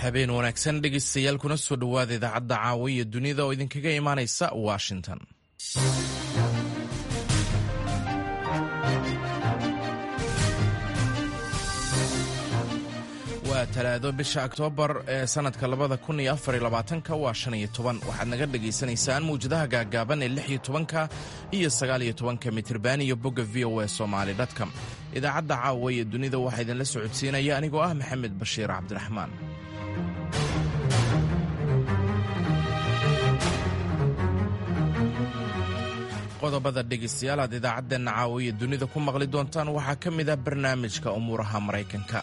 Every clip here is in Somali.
habeen wanaagsan dhegeystayaal kuna soo dhowaada idaacadda caawa iyo dunida oo idinkaga imaanaysa washington waa talaado bisha oktoobar ee sanadka labada kun iyo afar iyo labaatanka waa shan iyo toban waxaad naga dhagaysanaysaan mawjadaha gaagaaban ee lix iyo tobanka iyo sagaal iyo tobanka mitirban iyo bogga v o e somaali dtcom idaacadda caawa iyo dunida waxaa idinla socodsiinaya anigoo ah maxamed bashiir cabdiraxmaan qodobada dhegaystayaal aad idaacadeenna caawa iyo dunida ku maqli doontaan waxaa ka mid ah barnaamijka umuuraha maraykanka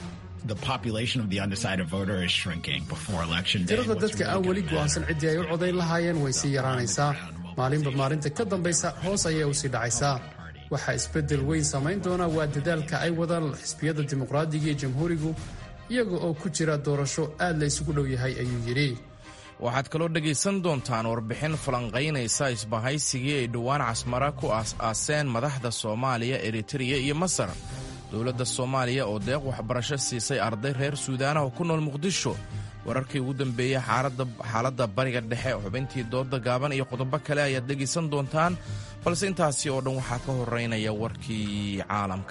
tirada dadka aan weli go'aansan ciddii ay u codayn lahaayeen way sii yaraanaysaa maalinba maalinta ka dambaysa hoos ayay u sii dhacaysaa waxaa isbeddel weyn samayn doona waa dadaalka ay wadaan xisbiyada dimuqraadiga iyo jamhuurigu iyaga oo ku jira doorasho aad la isugu dhow yahay ayuu yidhi waxaad kaloo dhegaysan doontaan warbixin falanqaynaysa isbahaysigii ay dhowaan casmara ku aas-aaseen madaxda soomaaliya eritereya iyo masar dowladda soomaaliya oo deeq waxbarasho siisay arday reer suudaanah oo ku nool muqdisho wararkii ugu dambeeyey xaaladda bariga dhexe xubintii dooda gaaban iyo qodobo kale ayaad dhegaysan doontaan balse intaasi oo dhan waxaa ka horeynaya warkii caalamka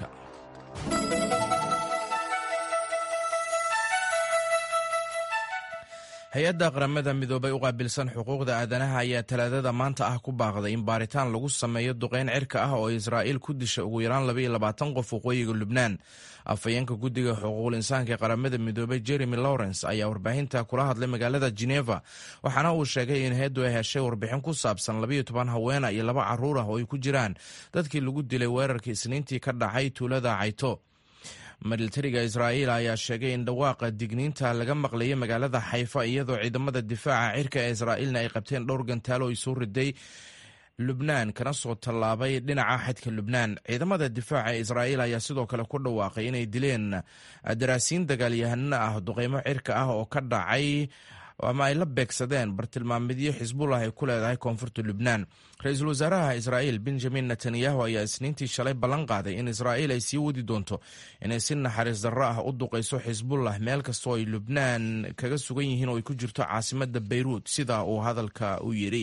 hay-adda qaramada midoobay u qaabilsan xuquuqda aadanaha ayaa talaadada maanta ah ku baaqday in baaritaan lagu sameeyo duqeyn cirka ah oo israa'iil ku disha ugu yaraan labaiyo labaatan qof waqooyiga lubnaan afhayeenka guddiga xuquuqul insaanka ee qaramada midoobay jeremy lawrence ayaa warbaahinta kula hadlay magaalada geneva waxaana uu sheegay in hay-addu ay heshay warbixin ku saabsan labaiyo toban haweena iyo laba carruur ah oo ay ku jiraan dadkii lagu dilay weerarkii isniintii ka dhacay tuulada cayto militariga israa'iil ayaa sheegay in dhawaaqa digniinta laga maqlayay magaalada xayfa iyadoo ciidamada difaaca cirka ee israa'iilna ay qabteen dhowr gantaalo ay soo riday lubnaan kana soo tallaabay dhinaca xadka lubnaan ciidamada difaaca ee israa'iil ayaa sidoo kale ku dhawaaqay inay dileen daraasiin dagaalyahanno ah duqeymo cirka ah oo ka dhacay ama ay la beegsadeen bartilmaamidyo xisbullah ay ku leedahay koonfurta lubnaan ra-iisul wasaaraha israa'iil benjamin netanyahu ayaa isniintii shalay ballan qaaday in israa'iil ay sii wadi doonto inay si naxariis darro ah u duqayso xisbullah meel kastoo ay lubnaan kaga sugan yihiin oo ay ku jirto caasimadda beyruut sida uu hadalka u yidhi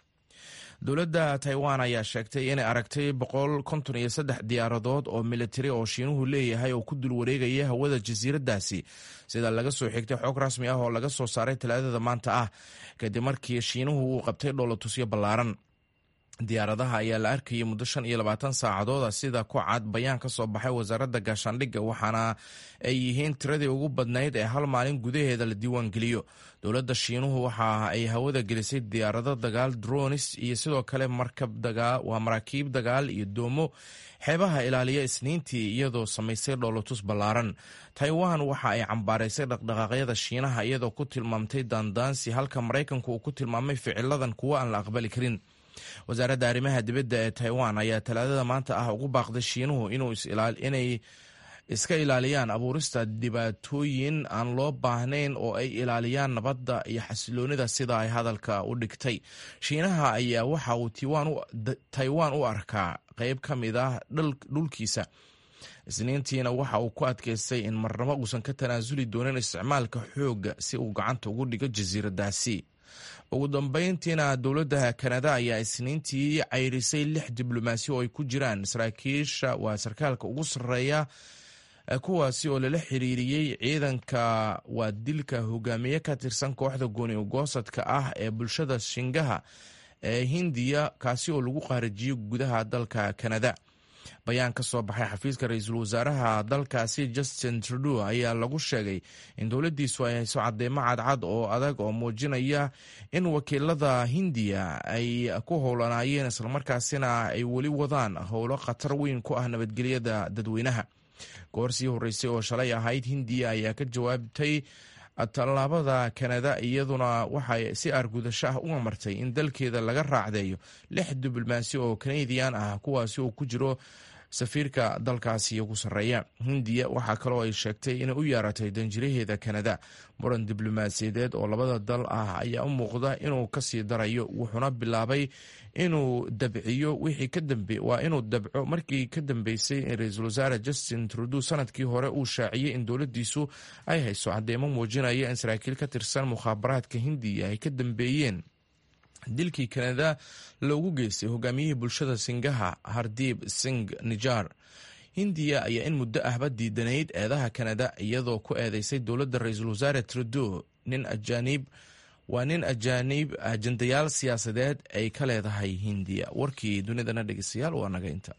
dowladda taiwan ayaa sheegtay inay aragtay boqol konton iyo saddex diyaaradood oo militari oo shiinuhu leeyahay oo ku dul wareegaya hawada jasiiraddaasi sida laga soo xigtay xog rasmi ah oo laga soo saaray talaadada maanta ah kadib markii shiinuhu uu qabtay dhoolotusyo ballaaran diyaaradaha ayaa la arkayay muddo shan iyo labaatan saacadooda sida ku cad bayaan ka soo baxay wasaaradda gaashaandhigga waxaana ay yihiin tiradii ugu badnayd ee hal maalin gudaheeda la diiwaangeliyo dowladda shiinuhu waxa ay hawada gelisay diyaarado dagaal dronis iyo sidoo kale waa maraakiib dagaal iyo doomo xeebaha ilaaliya isniintii iyadoo samaysay dhoolotus ballaaran taiwan waxa ay cambaaraysay dhaqdhaqaaqyada shiinaha iyadoo ku tilmaamtay daandaansi halka maraykanku uu ku tilmaamay ficiladan kuwo aan la aqbali karin wasaaradda arrimaha dibadda ee taiwan ayaa talaadada maanta ah ugu baaqday shiinuhu inay iska ilaaliyaan abuurista dhibaatooyin aan loo baahnayn oo ay ilaaliyaan nabadda iyo xasiloonida sida ay hadalka u dhigtay shiinaha ayaa waxa uu taiwan u arkaa qeyb ka mid ah dhulkiisa isniintiina waxa uu ku adkaystay in marnabo uusan ka tanaasuli doonin isticmaalka xoogga si uu gacanta ugu dhigo jasiiradaasi ugu dambeyntiina dowladda kanada ayaa isniintii cayrisay lix diblomaasi oo ay ku jiraan saraakiisha waa sarkaalka ugu sarreeya kuwaasi oo lala xiriiriyey ciidanka waa dilka hogaamiye ka tirsan kooxda gooni ugoosadka ah ee bulshada shingaha ee hindiya kaasi oo lagu qaarijiyey gudaha dalka kanada bayaan ka soo baxay xafiiska ra-iisul wasaaraha dalkaasi justin trudeau ayaa lagu sheegay in dowladdiisu ay hayso cadeymo cadcad oo adag oo muujinaya in wakiilada hindiya ay ku howlanaayeen islamarkaasina ay weli wadaan howlo khatar weyn ku ah nabadgelyada dadweynaha goor sii horreysay oo shalay ahayd hindiya ayaa ka jawaabtay tallaabada kanada iyaduna waxay si argudasho ah u amartay in dalkeeda laga raacdeeyo lix diblomaasi oo kanadian ah kuwaasi oo ku jiro safiirka dalkaasi ugu sarreeya hindiya waxaa kaloo ay sheegtay inay u yeeratay danjiraheeda kanada muran diblomaasiyadeed oo labada dal ah ayaa u muuqda inuu kasii darayo wuxuuna bilaabay inuu dabciyo wixii ka dambe waa inuu dabco markii ka dambeysay in ra-iisul wasaare justin trudeau sanadkii hore uu shaaciyey in dowladdiisu ay hayso cadeymo muujinaya in saraakiil ka tirsan mukhaabaraadka hindiya ay ka dambeeyeen dilkii kanada loogu geystay hogaamiyihii bulshada singaha hardiib sing nijar hindiya ayaa in muddo ahba diidanayd eedaha kanada iyadoo ku eedeysay dowladda ra-iisul wasaare trudeau nin ajaaniib waa nin ajaaniib ajandayaal siyaasadeed ay ka leedahay hindiya warkii dunidana dhegeystayaal waa naga inta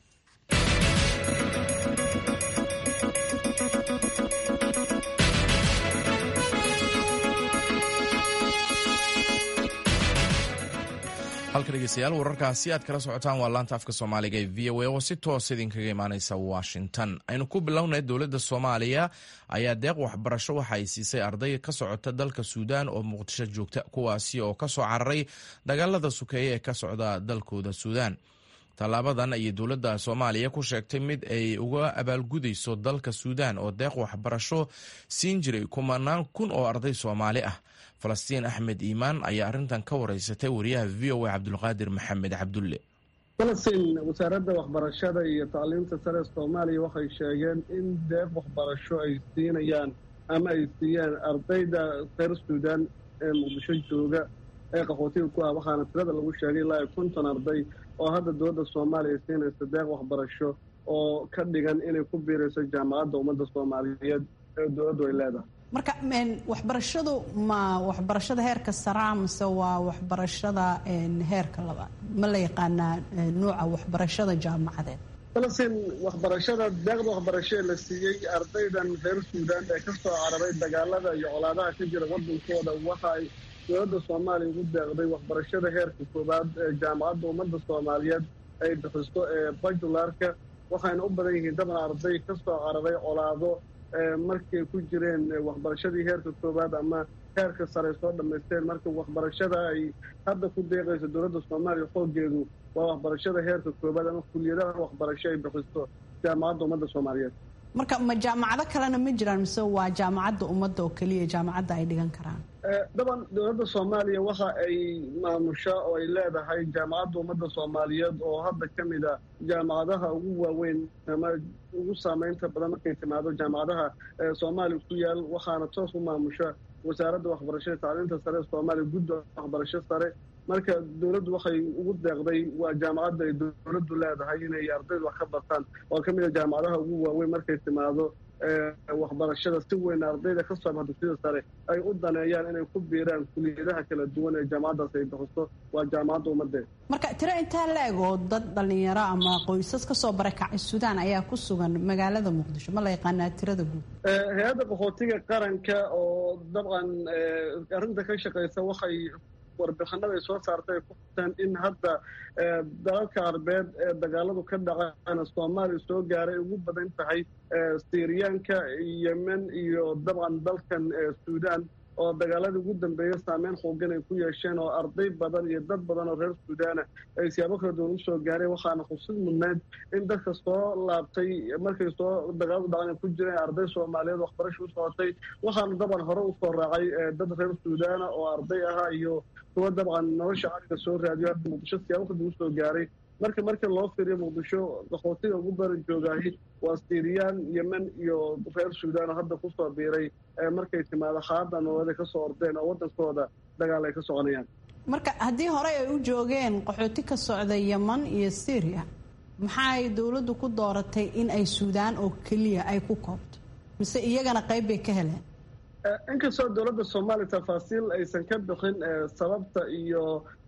halka dhegeystayaal wararkaasi aad kala socotaan waa laanta afka soomaaliga ee v o a oo si toos idinkaga imaaneysa washington aynu ku bilownay dowladda soomaaliya ayaa deeq waxbarasho waxa ay siisay arday ka socota dalka suudaan oo muqdisho joogta kuwaasi oo kasoo cararay dagaalada sukeeye ee ka socda dalkooda suudaan tallaabadan ayay dowladda soomaaliya ku sheegtay mid ay uga abaalgudayso dalka suudaan oo deeq waxbarasho siin jiray kumanaan kun oo arday soomaali ah falastiin axmed iimaan ayaa arrintan ka wareysatay wariyaha v o a cabdulqaadir maxamed cabdulle falastiin wasaaradda waxbarashada iyo tacliinta sare soomaaliya waxay sheegeen in deeq waxbarasho ay siinayaan ama ay siiyeen ardayda reer suudaan ee muqdisho jooga ee qaxootiga ku ah waxaana tirada lagu sheegay ilaa iyo konton arday oo hadda dowladda soomaaliya siinaysa deeq waxbarasho oo ka dhigan inay ku biirayso jaamacadda ummadda soomaaliyeed ee dowladdu ay leedahay marka waxbarashadu ma waxbarashada heerka saraa mise waa waxbarashada heerka labaad ma la yaqaanaa nuuca waxbarashada jaamacadeed falastiin waxbarashada deeqda waxbarasho ee la siiyey ardaydan reer suudaan ee ka soo cararay dagaalada iyo colaadaha ka jira waddankooda waxa ay dowladda soomaaliya ugu deeqday waxbarashada heerka koowaad ee jaamacadda ummadda soomaaliyeed ay bixiso ee bajularka waxayna u badan yihiin daban arday ka soo cararay colaado markay ku jireen waxbarashadii heerka koowaad ama heerka sare soo dhammaysteen marka waxbarashada ay hadda ku deeqayso dowladda soomaaliya xoogeedu waa waxbarashada heerka koowaad ama kuliyadaha waxbarasho ay bixiso jaamacadda ummadda soomaaliyeed marka ma jaamacado kalena ma jiraan mise waa jaamacadda ummadda oo keliya jaamacadda ay dhigan karaan daban dowladda soomaaliya waxa ay maamusha oo ay leedahay jaamacadda ummadda soomaaliyeed oo hadda ka mid a jaamacadaha ugu waaweyn ama ugu saameynta badan markay timaado jaamacadaha soomaaliya ku yaal waxaana toos u maamusha wasaaradda waxbarashada tacliinta sare ee soomaaliya gudda waxbarasho sare marka dowladdu waxay ugu deeqday waa jaamacadda ay dowladdu leedahay inay ardaydu wax ka bartaan oo ka mid a jaamacadaha ugu waaweyn markay timaado waxbarashada si weyn ardayda ka soo baxda sida sare ay u daneeyaan inay ku biiraan kuliyadaha kala duwan ee jaamacaddaas ay bixiso waa jaamacadda ummaddeed marka tiro intaa la eg oo dad dhallinyaro ama qoysas kasoo barakacay suudaan ayaa ku sugan magaalada muqdisho ma la yaqaanaa tirada guud hay-adda qaxootiga qaranka oo dabcan arrinta ka shaqaysa waxay warbixinada ay soo saartay ay ku xuseen in hadda dalalka arbeed ee dagaaladu ka dhacana soomaaliya soo gaaray ugu badan tahay syriyaanka yemen iyo dabcan dalkan suudaan oo dagaaladii ugu dambeeya saameyn xoogan ay ku yeesheen oo arday badan iyo dad badan oo reer suudaana ay siyaabo kala duwan usoo gaareen waxaana xusid mudnayd in dadka soo laabtay markay soo dagaaladu dhacan ay ku jireen arday soomaaliyeed waxbarasha u socotay waxaana dabcan hore usoo raacay dad reer suudaana oo arday ahaa iyo kuwa dabcan nolosha cariga soo raadiyo hadda muqdisho siyaabo kala duwan usoo gaaray marka marka loo fiiriyo muqdisho qaxootiga ugu baran joogaahi waa siiriyaan yemen iyo reer suudaan oo hadda kusoo biiray markay timaado xaalada nololeed ay kasoo ordeen oo waddankooda dagaal ay ka soconayaan marka haddii horey ay u joogeen qaxooti ka socda yeman iyo syriya maxaay dowladdu ku dooratay in ay suudaan oo keliya ay ku koobto mise iyagana qayb bay ka heleen inkastoo dowladda soomaaliya tafaasiil aysan ka bixin sababta iyo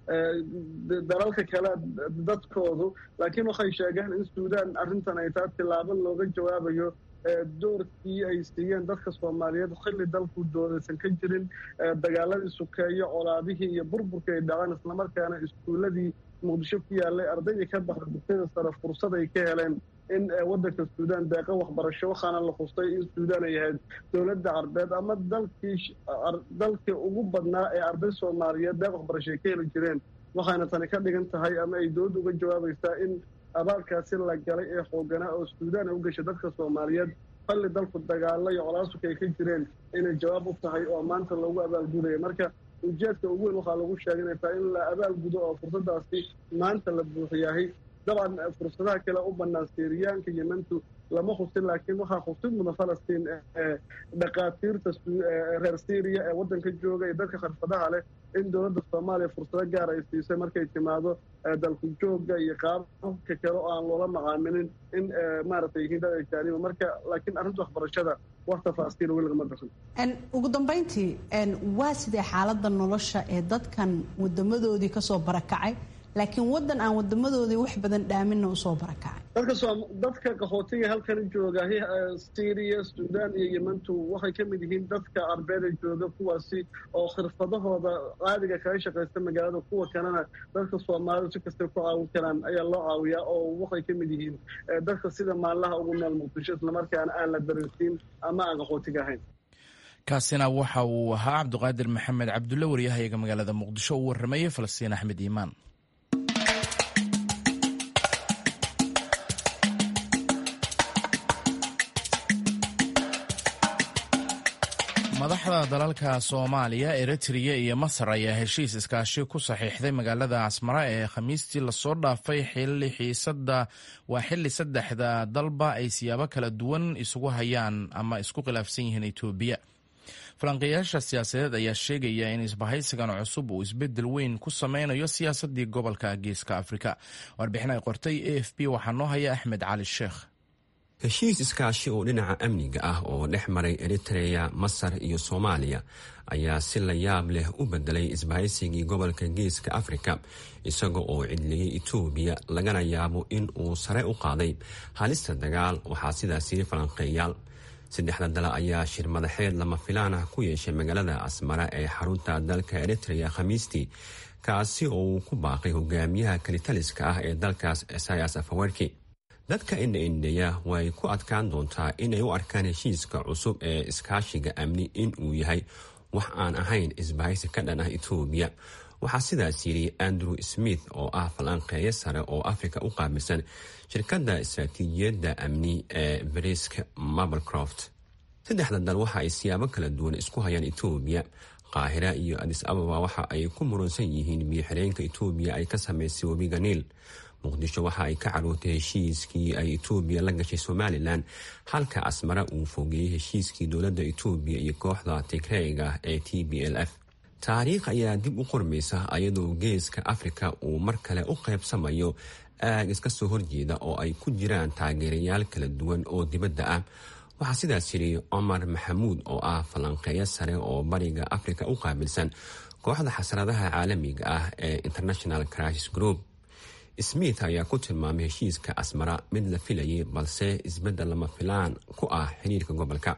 dalalka kale dadkoodu laakiin waxay sheegeen in suudaan arrintan ay taa tillaabo looga jawaabayo doorkii ay siiyeen dadka soomaaliyeed xilli dalku doodaysan ka jirin dagaaladii sukeeyo colaadihii iyo burburkii ay dhaceen islamarkaana iskuulladii muqdisho ku yaallay ardaydii ka baxda dugsiyada sare fursad ay ka heleen in waddanka suudaan deeqa waxbarasho waxaana la xustay in suudaan ay ahayd dowladda carbeed ama dalkii dalkii ugu badnaa ee arday soomaaliyeed deeq waxbarasho ay ka heli jireen waxaana tani ka dhigan tahay ama ay dowladda uga jawaabaysaa in abaalkaasi la galay ee xooganaa oo suudaan ay u gashay dadka soomaaliyeed falli dalku dagaalo iyo colaasuka ay ka jireen inay jawaab u tahay oo maanta loogu abaalgudaya marka ujeedka ugu weyn waxaa lagu sheegay inay tahay in la abaalgudo oo fursadaasi maanta la buuxiyahay dabcan fursadaha kale u bannaan siiriyaanka yemantu lama husin laakiin waxaa husid mudan falastiin dhakhaatiirta reer syriya ee waddanka jooga iyo dadka khirfadaha leh in dowladda soomaaliya fursado gaar ay siisay markay timaado dalku joogga iyo qaababka kale oo aan loola macaamilin in maaragtay yihiin dad ajaaniba marka laakiin arrinta waxbarashada wax tafaasiil weli lagama bixin ugu dambayntii waa sidee xaaladda nolosha ee dadkan wadamadoodii kasoo barakacay laakiin waddan aan wadamadoodii wax badan dhaaminna usoo barakacay dadka dadka qaxootiga halkan jooga syriya suudaan iyo yemantu waxay ka mid yihiin dadka arbeeda jooga kuwaasi oo khirfadahooda qaadiga kaga shaqaysta magaalada kuwa kalena dadka soomaalidu si kastay ku caawin karaan ayaa loo caawiyaa oo waxay ka mid yihiin dadka sida maallaha ugu nool muqdisho islamarkaana aan la dareensiin ama aan qaxootiga ahayn kaasina waxa uu ahaa cabdiqaadir maxamed cabdulle waryahayaga magaalada muqdisho uu warramayey falastiin axmed iimaan madaxda dalalka soomaaliya eritreya iyo masar ayaa heshiis iskaashi ku saxiixday magaalada asmara ee khamiistii lasoo dhaafay waa xili saddexda dalba ay siyaabo kala duwan isugu hayaan ama isku khilaafsan yihiin etoobiya falanqeeyaasha siyaasadeed ayaa sheegaya in isbahaysigan cusub uu isbedel weyn ku sameynayo siyaasadii gobolka geeska afrika warbixin ay qortay a f b waxaa noo haya axmed cali sheekh heshiis iskaashi oo dhinaca amniga ah oo dhex maray eritreya masar iyo soomaaliya ayaa si la yaab leh u bedelay isbahaysigii gobolka geeska afrika isaga oo cidliyey etoobiya lagana yaabo in uu sare u qaaday halista dagaal waxaa sidaas yiri falanqeeyaal saddexda dale ayaa shir madaxeed lama filaan ah ku yeeshay magaalada asmara ee xarunta dalka eritreya khamiistii kaasi oo uu ku baaqay hogaamiyaha kalitaliska ah ee dalkaas esayas afawerki dadka indha-indheya way ku adkaan doontaa inay u arkaan heshiiska cusub ee iskaashiga amni in uu yahay wax aan ahayn isbahaysi ka dhan ah etoobiya waxaa sidaas yidhi andrew smith oo ah falanqeeyo sare oo afrika u qaabilsan shirkadda istaraatiijiyadda amni ee brisk mablecroft saddexda dal waxa ay siyaabo kala duwan isku hayaan etoobiya qaahira iyo adis ababa waxa ay ku muransan yihiin biyo-xireenka etoobiya ay ka samaysay webiga niil muqdisho waxa ay ka carootay heshiiskii ay etoobiya la gashay somalilan halka asmara uu fogeeyey heshiiskii dowladda etoobiya iyo kooxda tigreega ee t b l f taariikh ayaa dib u qormaysa ayadoo geeska afrika uu mar kale u qaybsamayo aag iska soo horjeeda oo ay ku jiraan taageerayaal kala duwan oo dibadda ah waxaa sidaas yidhi cumar maxamuud oo ah falanqeeyo sare oo bariga afrika u qaabilsan kooxda xasradaha caalamiga ah ee international crisis group smith ayaa ku tilmaamay heshiiska asmara mid la filayay balse isbeddel lama filaan ku ah xiriirka gobolka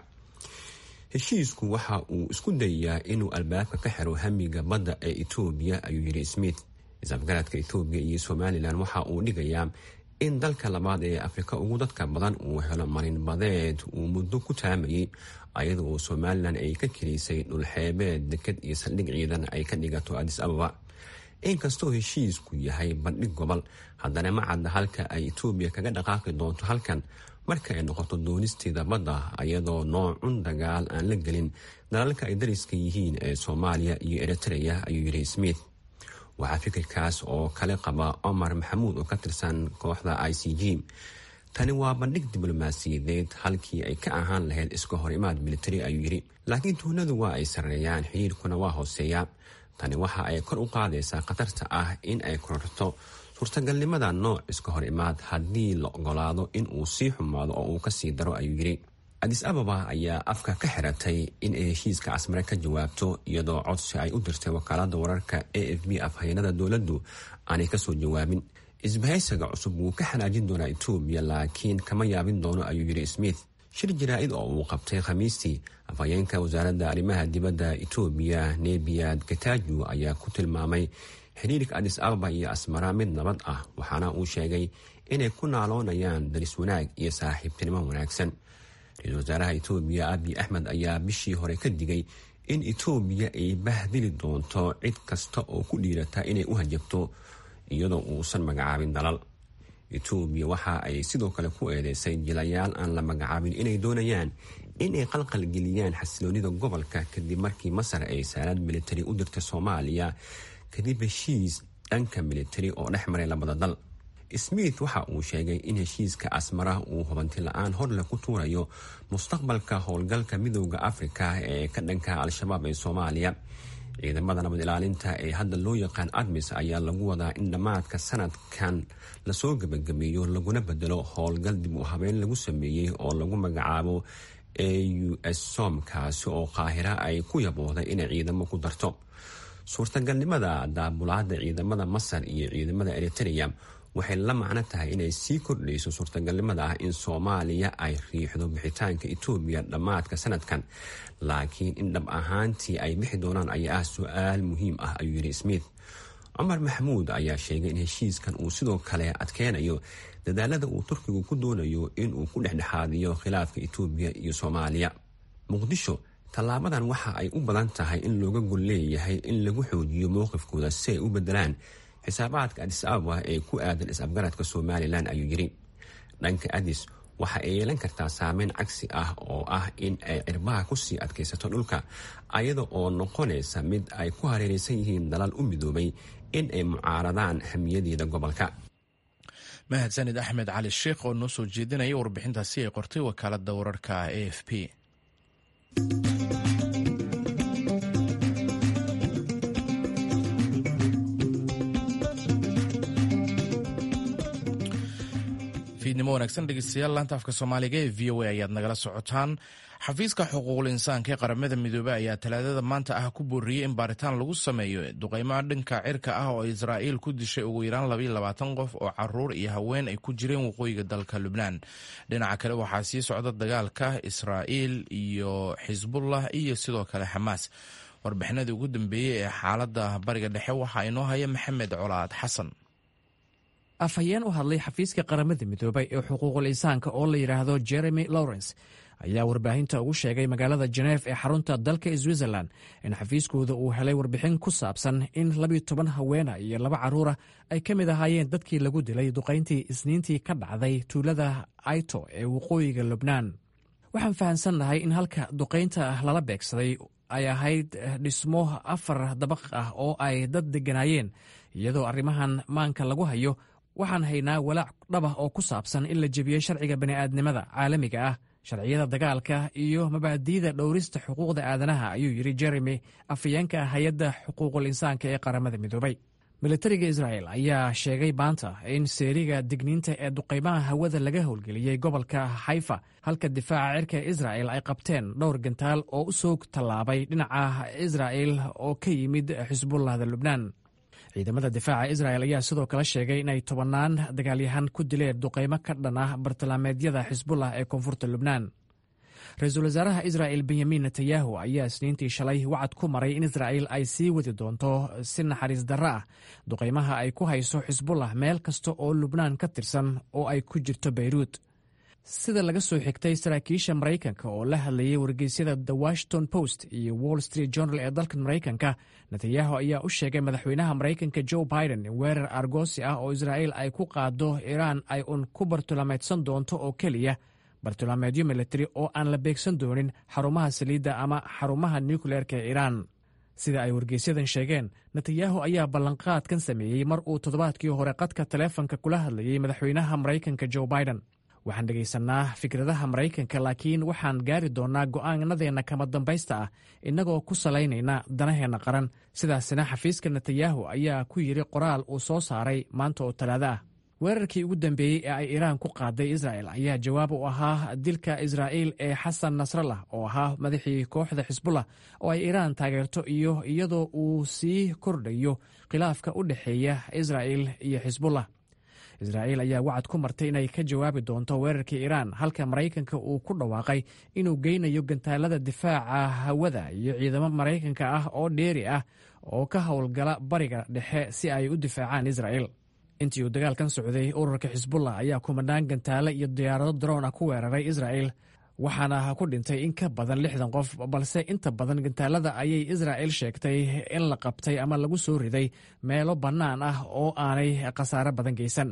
heshiisku waxa uu isku dayayaa inuu albaabka ka xiro hamiga badda ee etoobiya ayuu yidhi smith isafgaradka etoobiya iyo somalilan waxa uu dhigayaa in dalka labaad ee afrika ugu dadka badan uu helo marin badeed uu muddo ku taamayay ayada oo somalilan ay ka keliysay dhulxeebeed deked iyo saldhig ciidan ay ka dhigato adis ababa inkastoo heshiisku yahay bandhig gobol haddana ma cadda halka ay etoobiya kaga dhaqaaqi doonto halkan marka ay noqoto doonisteeda badda ayadoo noocun dagaal aan la gelin dalalka ay dariska yihiin ee soomaaliya iyo eritreya ayuu yidhi smith waxaa fikirkaas oo kale qaba cumar maxamuud oo ka tirsan kooxda i c g tani waa bandhig diblomaasiyadeed halkii ay ka ahaan lahayd iska hor imaad militari ayuu yidhi laakiin tuhnadu waa ay sarreeyaan xiriirkuna waa hooseeya tani waxa ay kor u qaadaysaa khatarta ah in ay kororto suurtagalnimada nooc iska hor imaad haddii la ogolaado in uu sii xumaado oo uu kasii daro ayuu yidhi adis ababa ayaa afka ka xiratay in ay heshiiska casmare ka jawaabto iyadoo codsi ay u dirtay wakaalada wararka a f b afhayeenada dowladdu aanay kasoo jawaabin isbahaysiga cusub wuu ka xanaajin doonaa etoobiya laakiin kama yaabin doono ayuu yidhi smith shir jaraa-id oo uu qabtay khamiistii afhayeenka wasaaradda arrimaha dibadda etoobiya nebiyad gataaju ayaa ku tilmaamay xiriirka adis ababa iyo asmara mid nabad ah waxaana uu sheegay inay ku naaloonayaan daris wanaag iyo saaxiibtinimo wanaagsan ra-iisul wasaaraha etoobiya abiy axmed ayaa bishii hore ka digay in etoobiya ay bahdili doonto cid kasta oo ku dhiirata inay u hajabto iyadoo uusan magacaabin dalal etoobiya waxa ay sidoo kale ku eedeysay jilayaal aan la magacaabin inay doonayaan inay qalqalgeliyaan xasiloonida gobolka kadib markii masar ay saalaad militari u dirtay soomaaliya kadib heshiis dhanka militari oo dhex maray labada dal smith waxa uu sheegay in heshiiska asmara uu hubanti la-aan horleh ku tuurayo mustaqbalka howlgalka midooda afrika ee ka dhanka al-shabaab ee soomaaliya ciidamada nabad ilaalinta ee hadda loo yaqaan admis ayaa lagu wadaa in dhammaadka sanadkan lasoo gebagabeeyo laguna bedelo howlgal dib u habeyn lagu sameeyey oo lagu magacaabo a u s som kaasi oo qaahira ay ku yabooday inay ciidamo ku darto suurtagalnimada daabulaada ciidamada masar iyo ciidamada eritrea waxay la macno tahay inay sii kordhayso suurtagalnimada ah in soomaaliya ay riixdo bixitaanka etoobiya dhammaadka sanadkan laakiin in dhab ahaantii ay bixi doonaan ayaa ah su-aal muhiim ah ayuu yidhi smith cumar maxamuud ayaa sheegay in heshiiskan uu sidoo kale adkeynayo dadaalada uu turkigu ku doonayo inuu ku dhexdhexaadiyo khilaafka etoobiya iyo soomaaliya muqdisho tallaabadan waxa ay u badan tahay in looga gol leeyahay in lagu xoojiyo mowqifkooda si ay u bedelaan xisaabaadka adis ababa ee ku aadan is-afgaradka somalilan ayuu yidhi dhanka adis waxa ay yeelan kartaa saameyn cagsi ah oo ah in ay cirbaha kusii adkaysato dhulka ayada oo noqonaysa mid ay ku hareeraysan yihiin dalal u midoobay in ay mucaaradaan hamiyadeeda gobolka mahadsanid axmed cali sheekh oo noo soo jeedinaya warbixintaasi ay qortay wakaalada wararka a f p fiidnimo wanaagsan dhegeystayaal laanta afka soomaaliga ee v o a ayaad nagala socotaan xafiiska xuquuqul insaanka ee qaramada midoobey ayaa talaadada maanta ah ku booriyey in baaritaan lagu sameeyo duqeymaha dhanka cirka ah oo israa'iil ku dishay ugu yaraan labaiyo labaatan qof oo caruur iyo haween ay ku jireen waqooyiga dalka lubnaan dhinaca kale waxaa sii socda dagaalka israa'iil iyo xisbullah iyo sidoo kale xamaas warbixinadii ugu dambeeyey ee xaaladda bariga dhexe waxaa inoo haya maxamed colaad xasan afhayeen u hadlay xafiiska qaramada midoobay ee xuquuqul insaanka oo la yidhaahdo jeremy lawrence ayaa warbaahinta ugu sheegay magaalada jeneef ee xarunta dalka switzerland in xafiiskooda uu helay warbixin ku saabsan in labiyo toban haweena iyo laba carruura ay ka mid ahaayeen dadkii lagu dilay duqayntii isniintii ka dhacday tuulada aito ee waqooyiga lubnaan waxaan fahamsannahay in halka duqaynta lala beegsaday ay ahayd dhismo afar dabaq ah oo ay dad degganaayeen iyadoo arrimahan maanka lagu hayo waxaan haynaa walaac dhabah oo ku saabsan in la jebiyey sharciga bani'aadnimada caalamiga ah sharciyada dagaalka iyo mabaadi'da dhowrista xuquuqda aadanaha ayuu yidhi jeremy afhayeenka hay-adda xuquuqul insaanka ee qaramada midoobay militariga israa'el ayaa sheegay maanta in seeriga digniinta ee duqaymaha hawada laga howlgeliyey gobolka xayfa halka difaaca cirka israa'el ay qabteen dhowr gantaal oo u soo tallaabay dhinaca israa'el oo ka yimid xisbullahda lubnaan ciidamada difaaca isra'el ayaa sidoo kale sheegay inay tobannaan dagaalyahan ku dileen duqaymo ka dhan ah bartilmaameedyada xisbullah ee koonfurta lubnaan ra-iisul wasaaraha isra'el benyamin netanyahu ayaa isniintii shalay wacad ku maray in israa'il ay sii wadi doonto si naxariis darro ah duqaymaha ay ku hayso xisbullah meel kasta oo lubnaan ka tirsan oo ay ku jirto beyruut sida laga soo xigtay saraakiisha maraykanka oo la hadlayay wargeysyada the washington post iyo wall street journal ee dalka maraykanka netanyahu ayaa u sheegay madaxweynaha maraykanka joe biden in weerar argoosi ah oo israa'il ay ku qaado iiraan ay un ku bartilmaameedsan doonto oo keliya bartilmaameedyo militari oo aan la beegsan doonin xarumaha saliidda ama xarumaha nukleerka ee iiraan sida ay wargeysyadan sheegeen netanyahu ayaa ballanqaadkan sameeyey mar uu toddobaadkii hore qadka taleefonka kula hadlayey madaxweynaha maraykanka joe biden waxaan dhegaysannaa fikradaha maraykanka laakiin waxaan gaari doonnaa go'aanadeenna kama dambaysta ah innagoo ku salaynayna danaheenna qaran sidaasina xafiiska netanyahu ayaa ku yidhi qoraal uu soo saaray maanta oo talaado ah weerarkii ugu dambeeyey ee ay iiraan ku qaaday isra'el ayaa jawaab u ahaa dilka israa'iil ee xasan nasrallah oo ahaa madaxii kooxda xisbullah oo ay iiraan taageerto iyo iyadoo uu sii kordhayo khilaafka u dhexeeya israa'il iyo xisbullah israa'iil ayaa wacad ku martay inay ka jawaabi doonto weerarkii iiraan halka maraykanka uu ku dhawaaqay inuu geynayo gantaalada difaaca hawada iyo ciidamo maraykanka ah oo dheeri ah oo ka howlgala bariga dhexe si ay u difaacaan israa'il intii uu dagaalkan socday ururka xisbullah ayaa kumanaan gantaale iyo diyaarado daroon ah ku weeraray israa'il waxaana ku dhintay in ka badan lixdan qof balse inta badan gantaalada ayay israa'il sheegtay in la qabtay ama lagu soo riday meelo bannaan ah oo aanay khasaare badan geysan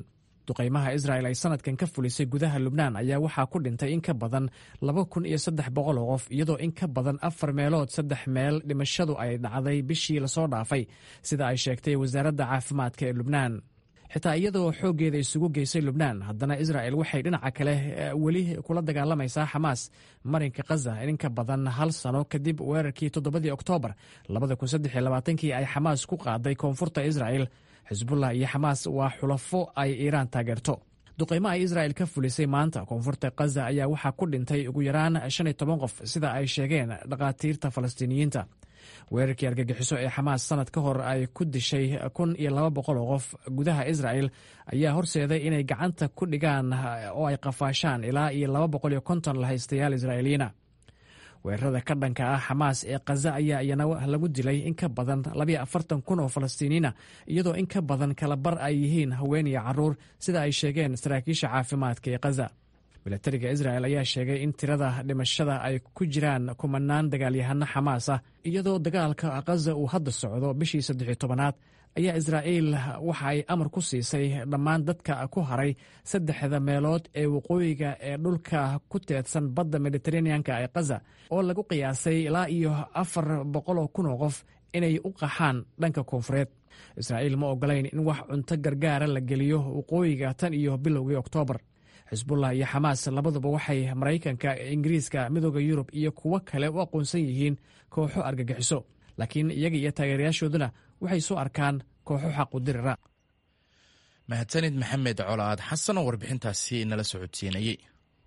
duqaymaha israa'el ay sanadkan ka fulisay gudaha lubnaan ayaa waxaa ku dhintay in ka badan laba kun iyo saddex boqol oo qof iyadoo in ka badan afar meelood saddex meel dhimashadu ay dhacday bishii lasoo dhaafay sida ay sheegtay wasaaradda caafimaadka ee lubnaan xitaa iyadoo xooggeeda isugu geysay lubnaan haddana israa'el waxay dhinaca kale weli kula dagaalamaysaa xamaas marinka khaza in ka badan hal sano kadib weerarkii toddobadii oktoobar kii ay xamaas ku qaaday koonfurta israa'el xisbullah iyo xamaas waa xulafo ay iiraan taageerto duqaymo ay israa'el ka fulisay maanta koonfurta khaza ayaa waxaa ku dhintay ugu yaraan shan iyo toban qof sida ay sheegeen dhakhaatiirta falastiiniyiinta weerarkii argagixiso ee xamaas sanad ka hor ay ku dishay kun iyo laba boqol oo qof gudaha israa'el ayaa horseeday inay gacanta ku dhigaan oo ay qafaashaan ilaa iyo laba boqol iyo konton lahaystayaal israa'iiliyiina weerarada ka dhanka ah xamaas ee khaza ayaa iyana lagu dilay in ka badan labayo afartan kun oo falastiiniina iyadoo in ka badan kala bar ay yihiin haween iyo caruur sida ay sheegeen saraakiisha caafimaadka ee khaza milatariga isra'el ayaa sheegay in tirada dhimashada ay ku jiraan kumanaan dagaalyahano xamaas ah iyadoo dagaalka khaza uu hadda socdo bishii saddexiyo tobanaad ayaa israa'iil waxa ay amar ku siisay dhammaan dadka ku haray saddexda meelood ee waqooyiga ee dhulka ku teedsan badda mediteraneanka ee khaza oo lagu qiyaasay ilaa iyo afar boqoloo kun oo qof inay u qaxaan dhanka koonfureed israa'iil ma ogolayn in wax cunto gargaara la geliyo waqooyiga tan iyo bilowgii oktoobar xisbullah iyo xamaas labaduba waxay maraykanka ingiriiska midooda yurub iyo kuwo kale u aqoonsan yihiin kooxo argagixiso laakiin iyaga iyo taageerayaashooduna waxay soo arkaan kooxo xaqudirira mahadsanid maxamed colaad xasan oo warbixintaasi nala socodsiinayey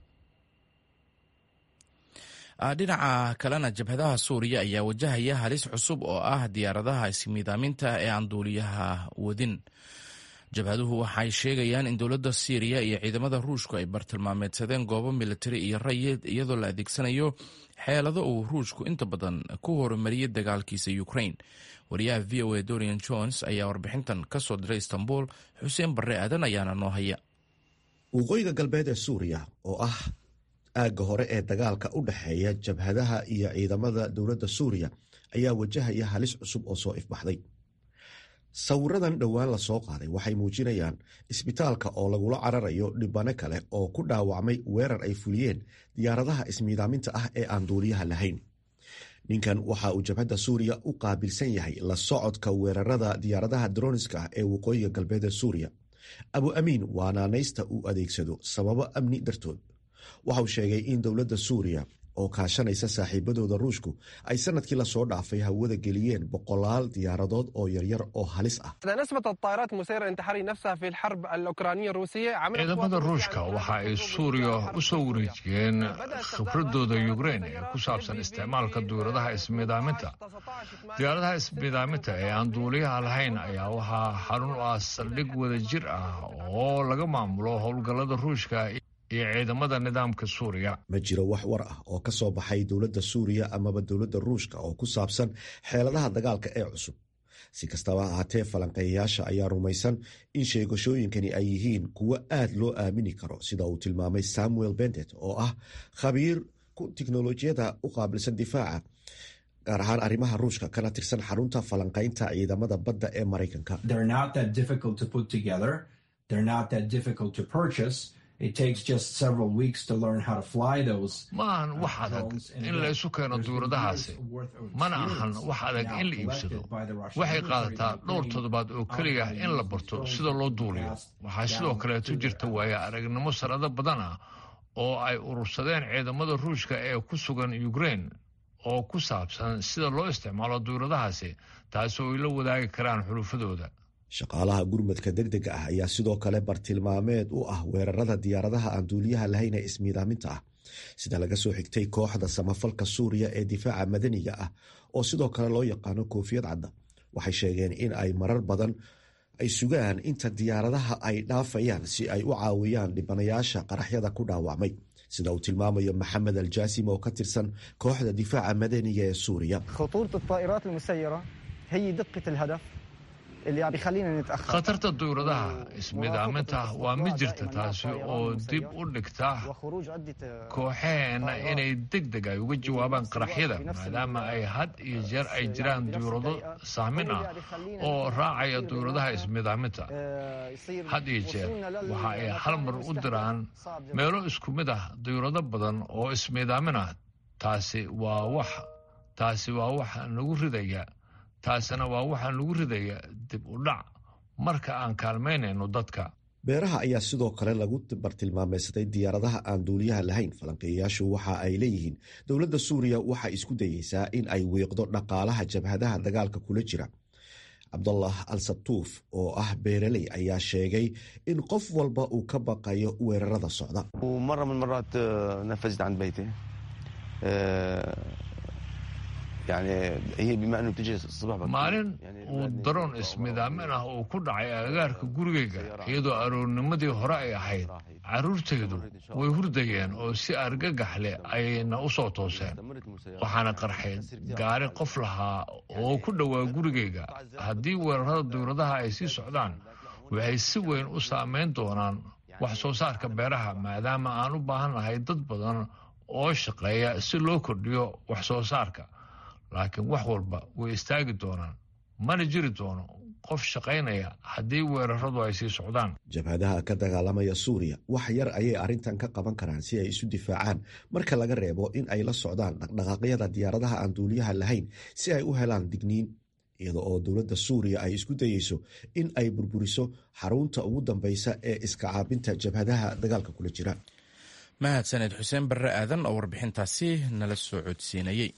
dhinaca kalena jabhadaha suuriya ayaa wajahaya halis cusub oo ah diyaaradaha ismiidaaminta ee aan duuliyaha wadin jabhaduhu waxay sheegayaan in dowladda siiriya iyo ciidamada ruushku ay bartilmaameedsadeen goobo militari iyo rayid iyadoo la adeegsanayo xeelado uu ruushku inta badan ku horumariyey dagaalkiisa ukraine wariyaha v o a dorian jones ayaa warbixintan ka soo diray istanbul xuseen barre aadan ayaana noo haya waqooyiga galbeed ee suuriya oo ah aagga hore ee dagaalka u dhexeeya jabhadaha iyo ciidamada dowladda suuriya ayaa wajahaya halis cusub oo soo ifbaxday sawiradan dhowaan lasoo qaaday waxay muujinayaan isbitaalka oo lagula cararayo dhibano kale oo ku dhaawacmay weerar ay fuliyeen diyaaradaha ismiidaaminta ah ee aan duuliyaha lahayn ninkan waxa uu jabhadda suuriya u qaabilsan yahay la socodka weerarada diyaaradaha droniska ah ee waqooyiga galbeed ee suuriya abu amiin waa naanaysta uu adeegsado sababo amni dartood waxauu sheegay in dowladda suuriya oo kaashanaysa saaxiibadooda ruushku ay sanadkii lasoo dhaafay hawada geliyeen boqolaal diyaaradood oo yaryar oo halis ah ciidamada ruushka waxa ay suuriya u soo wareejiyeen khibradooda yukrein ee ku saabsan isticmaalka diyaaradaha ismiidaaminta diyaaradaha ismiidaaminta ee aan duuliyaha lahayn ayaa waxaa xarun u ah saldhig wada jir ah oo laga maamulo howlgallada ruushka iyo ciidamada nidaamka suuriya ma jiro wax war ah oo ka soo baxay dowladda suuriya amaba dowladda ruushka oo ku saabsan xeeladaha dagaalka ee cusub si kastaba ahaatee falanqeeyayaasha ayaa rumaysan in sheegashooyinkani ay yihiin kuwo aad loo aamini karo sida uu tilmaamay samuel bendet oo ah khabiir tiknolojiyada u qaabilsan difaaca gaar ahaan arrimaha ruushka kana tirsan xarunta falanqaynta ciidamada badda ee maraykanka maahan wax adag in la isu keeno duuradahaasi mana ahan wax adag in la iibsado waxay qaadataa dhowr toddobaad oo keliya in la barto sida loo duuliyo waxaa sidoo kaleeto jirta waaya aragnimo sanado badan ah oo ay urursadeen ciidamada ruushka ee ku sugan ukrein oo ku saabsan sida loo isticmaalo duuradahaasi taasi oo ay la wadaagi karaan xulufadooda shaqaalaha gurmadka degdega ah ayaa sidoo kale bartilmaameed u ah weerarada diyaaradaha aan duuliyaha lahayn ee ismiidaaminta ah sida laga soo xigtay kooxda samafalka suuriya ee difaaca madaniga ah oo sidoo kale loo yaqaano koofiyad cadda waxay sheegeen in ay marar badan ay sugaan inta diyaaradaha ay dhaafayaan si ay u caawiyaan dhibanayaasha qaraxyada ku dhaawacmay sida uu tilmaamayo maxamed aljaasim oo ka tirsan kooxda difaaca madaniga ee suuriya khatarta duyuradaha ismidaaminta waa mid jirta taasi oo dib u dhigta kooxaheenna inay deg deg ay uga jawaabaan qaraxyada maadaama ay had iyo jeer ay jiraan duyurado saamin ah oo raacaya duyuradaha ismidaaminta had iyo jeer waxa ay hal mar u diraan meelo isku mid ah duyurado badan oo ismidaamin ah taasi waa wax taasi waa waxa nagu ridaya taasina waa waxaa nagu ridaya dib u dhac marka aan kaalmaynayno dadka beeraha ayaa sidoo kale lagu bartilmaameysaday diyaaradaha aan duuliyaha lahayn falanqeeyayaashu waxa ay leeyihiin dowladda suuriya waxay isku dayeysaa in ay wiiqdo dhaqaalaha jabhadaha dagaalka kula jira cabdullah al satuuf oo ah beeraley ayaa sheegay in qof walba uu ka baqayo weerarada socda maalin uu daroon ismidaamin ah uu ku dhacay agagaarka gurigayga iyadoo aroornimadii hore ay ahayd carruurtaydu way hurdayeen oo si argagax leh ayayna u soo tooseen waxaana qarxay gaari qof lahaa oo ku dhowaa gurigayga haddii weerarada dowladaha ay sii socdaan waxay si weyn u saamayn doonaan wax soo saarka beeraha maadaama aan u baahannahay dad badan oo shaqeeya si loo kordhiyo wax soo saarka laakiin wax walba way istaagi doonaan mana jiri doono qof shaqaynaya haddii weeraradu ay sii socdaan jabhadaha ka dagaalamaya suuriya wax yar ayay arrintan ka qaban karaan si ay isu difaacaan marka laga reebo in ay la socdaan dhaqdhaqaaqyada diyaaradaha aan duuliyaha lahayn si ay u helaan digniin iyada oo dowladda suuriya ay isku dayeyso in ay burburiso xarunta ugu dambeysa ee iska caabinta jabhadaha dagaalka kula jira mahadsaned xuseen barre aadan oo warbixintaasi nala soo codsiinayey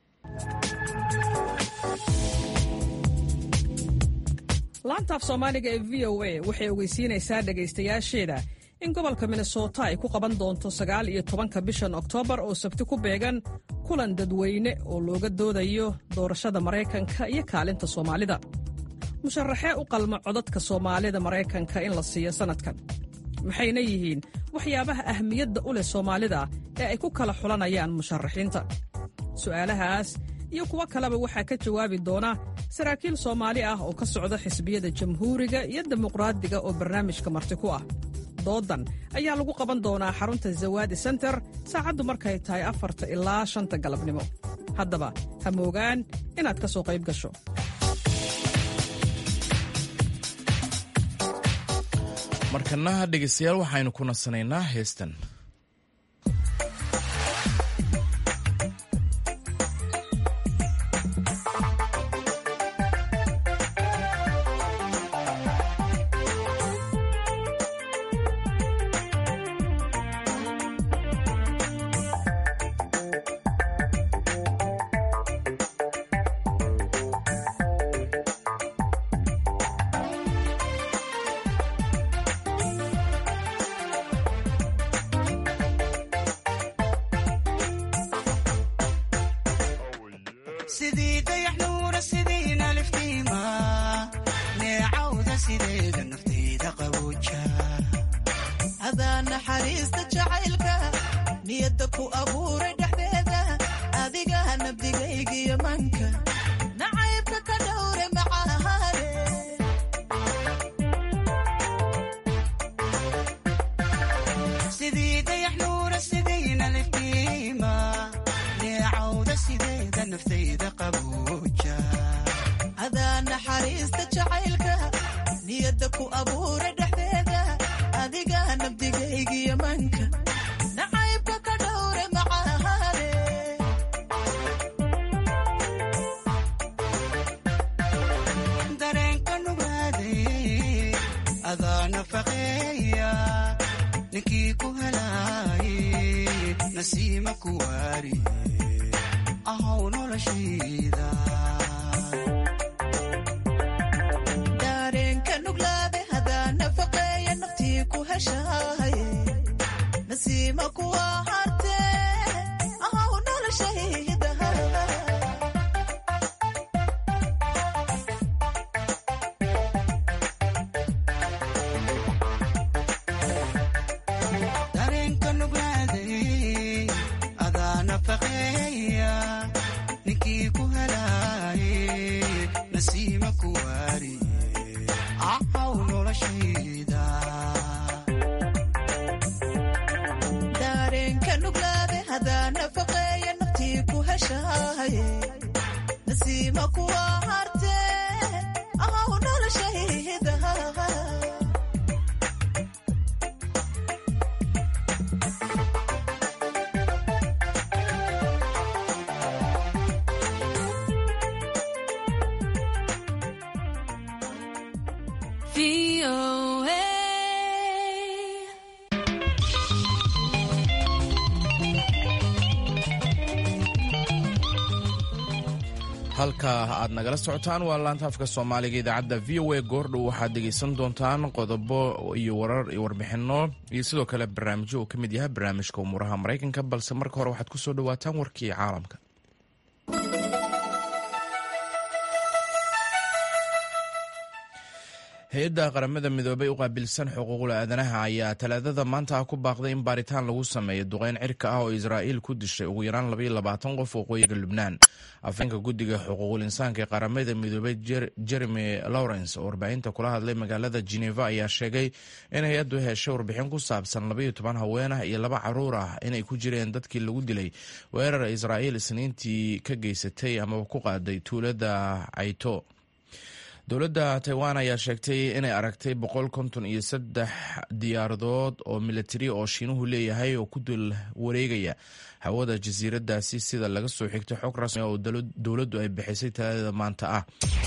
laantaaf soomaaliga ee v o a waxay ogeysiinaysaa dhegaystayaasheeda in gobolka minnesota ay ku qaban doonto sagaal iyo tobanka bishan oktoobar oo sabti ku beegan kulan dadweyne oo looga doodayo doorashada maraykanka iyo kaalinta soomaalida musharaxee u qalma codadka soomaalida maraykanka in la siiyo sannadkan maxayna yihiin waxyaabaha ahmiyadda u leh soomaalida ee ay ku kala xulanayaan musharaxiinta su'aalahaas iyo kuwo kaleba waxaa ka jawaabi doona saraakiil soomaali ah oo ka socda xisbiyada jamhuuriga iyo dimuqraadiga oo barnaamijka marti ku ah doodan ayaa lagu qaban doonaa xarunta zawaadi senter saacaddu markay tahay afarta ilaa shanta galabnimo haddaba ha moogaan inaad ka soo qayb gasho markana dhegaystayaal waxaynu ku nasanaynaa heestan jeceshahay nasiima kuwa harte ahaw noloshaydaha halka aad nagala socotaan waa laanta afka soomaaliga idaacadda v o a goordhow waxaad dhegaysan doontaan qodobo iyo warar iyo warbixino iyo sidoo kale barnaamijyo uu ka mid yahay barnaamijka umuuraha maraykanka balse marka hore waxaad ku soo dhawaataan warkii caalamka hay-adda qaramada midoobay u qaabilsan xuquuqda aadanaha ayaa talaadada maanta ah ku baaqday in baaritaan lagu sameeyo duqeyn cirka ah oo israa'iil ku dishay ugu yaraan labaiyo labaatan qof waqooyiga lubnaan afheenka guddiga xuquuqul insaanka ee qaramada midoobay jeremy lawrence oo warbaahinta kula hadlay magaalada geneva ayaa sheegay in hay-addu heshay warbixin ku saabsan labaiyo toban haween ah iyo laba caruur ah inay ku jireen dadkii lagu dilay weerar israa'iil isniintii ka geysatay amaba ku qaaday tuulada cayto dowladda taiwan ayaa sheegtay inay aragtay boqol konton iyo saddex diyaaradood oo militari oo shiinuhu leeyahay oo ku dul wareegaya hawada jasiiradaasi sida laga soo xigtay xog rasmi oo dowladdu ay bixisay talaadada maanta ah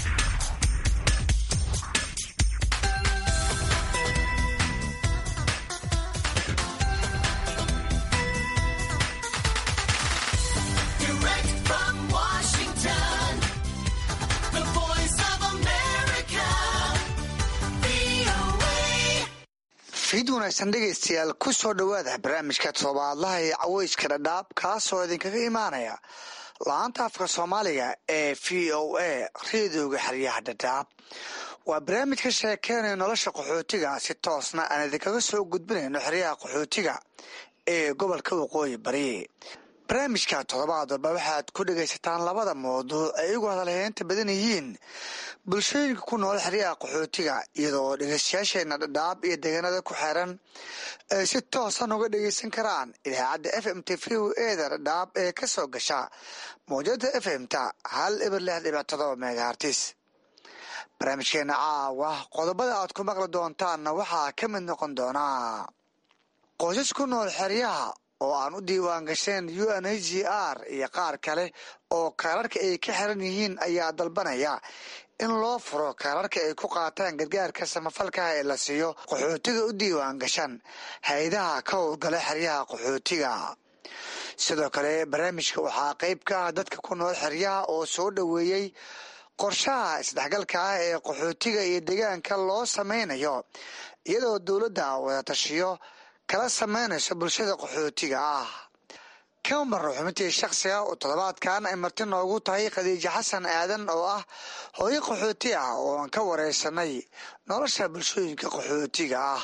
fiid wanaagsan dhegaystayaal ku soo dhowaada barnaamijka toddobaadlaha ee caweyska dhadhaab kaasoo idinkaga imaanaya la-aanta afka soomaaliga ee v o a reedooga xeryaha dhadhaab waa barnaamij ka sheekeynaya nolosha qaxootiga si toosna aan idinkaga soo gudbinayno xeryaha qaxootiga ee gobolka waqooyi bari barnaamijka toddobaad walba waxaad ku dhegaysataan labada mawduuc ay igu hadalheynta badan yihiin bulshooyinka ku nool xeryaha qaxootiga iyadoo dhegeystayaasheena dhadhaab iyo deegaanada ku xeeran ay si toosan uga dhegeysan karaan idaacadda f m t v eda dhadhaab ee ka soo gasha mawjada f m ta hal eber lix dhibic todoba megahartis barnaamijkeena caawa qodobada aad ku maqli doontaanna waxaa ka mid noqon doonaa qoysas ku nool xeryaha oo aan u diiwaan gasheen u n h g r iyo qaar kale oo kaararka ay ka xiran yihiin ayaa dalbanaya in loo furo kaararka ay ku qaataan gargaarka samafalkaha ee la siiyo qaxootiga u diiwaan gashan hay-adaha ka howlgala xeryaha qaxootiga sidoo kale barnaamijka waxaa qeyb ka ah dadka ku nool xeryaha oo soo dhoweeyey qorshaha isdhexgalka ah ee qaxootiga iyo deegaanka loo sameynayo iyadoo dowladda wadatashiyo kala sameynayso bulshada qaxootiga ah kama marno xubintii shakhsiga oo toddobaadkan ay marti noogu tahay khadiijo xasan aadan oo ah hooyo qaxooti ah oo aan ka wareysanay nolosha bulshooyinka qaxootiga ah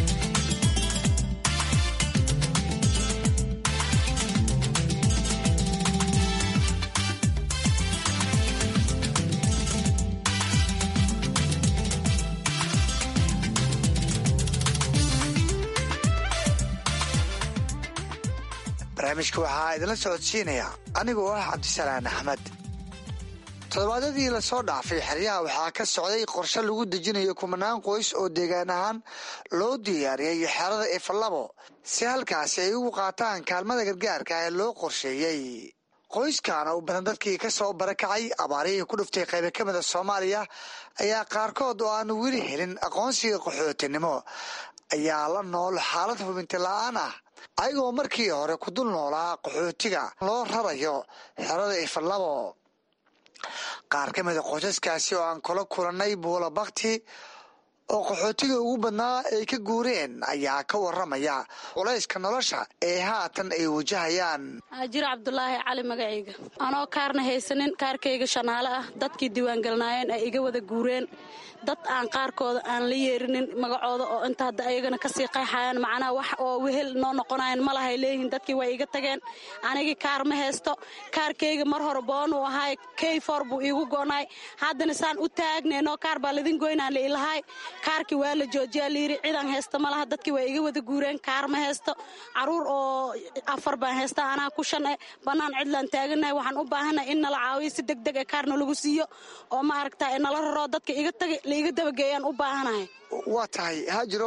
barnaamijka waxaa idinla socodsiinaya anigoo ah cabdisalaan axmed toddobaadyadii lasoo dhaafay xeryaha waxaa ka socday qorshe lagu dejinayo kumanaan qoys oo deegaan ahaan loo diyaariyey xerada ifalabo si halkaasi ay ugu qaataan kaalmada gargaarka ee loo qorsheeyey qoyskaana u badan dadkii ka soo barakacay abaarihii ku dhuftay qaybo ka mida soomaaliya ayaa qaarkood oo aanu weli helin aqoonsiga qaxootinimo ayaa la nool xaalad hubinti la-aan ah ayagoo markii hore ku dul noolaa qaxootiga loo rarayo xerada ifalabo qaar ka mida qoysaskaasi oo aan kula kulannay buula bakti oo qaxootiga ugu badnaa ay ka guureen ayaa ka waramaya culayska nolosha ee haatan ay wajahayaan jiro cabdulaahi cali magacayga anoo kaarna haysanin kaarkayga shanaale ah dadkii diiwaangelnaayeen ay iga wada guureen dad aan qaarkooda aan la yeerinin magacooda oo inta hadda ayagana kasii qayxayaan macnaha wax oo wehel noo noqonayan ma lahay leeyihiin dadkii way iga tageen anigii kaar ma haysto kaarkayga mar hore boonuu ahaay keyfor buu iigu go'naay haddana saan u taagneenoo kaar baa ladin goynaan lailahay kaarkii waa la joojiyaa layidhi cidan haysta ma laha dadkii waa iga wada guureen kaar ma haysto caruur oo afar baan haysta anaa ku shan eh bannaan cidlaan taaganahay waxaan u baahanahay in nala caawiyo si degdeg ee kaarna lagu siiyo oo ma aragta nala raro dadka iga tagay laiga dabageeyaan u baahanahay waa tahay haajiro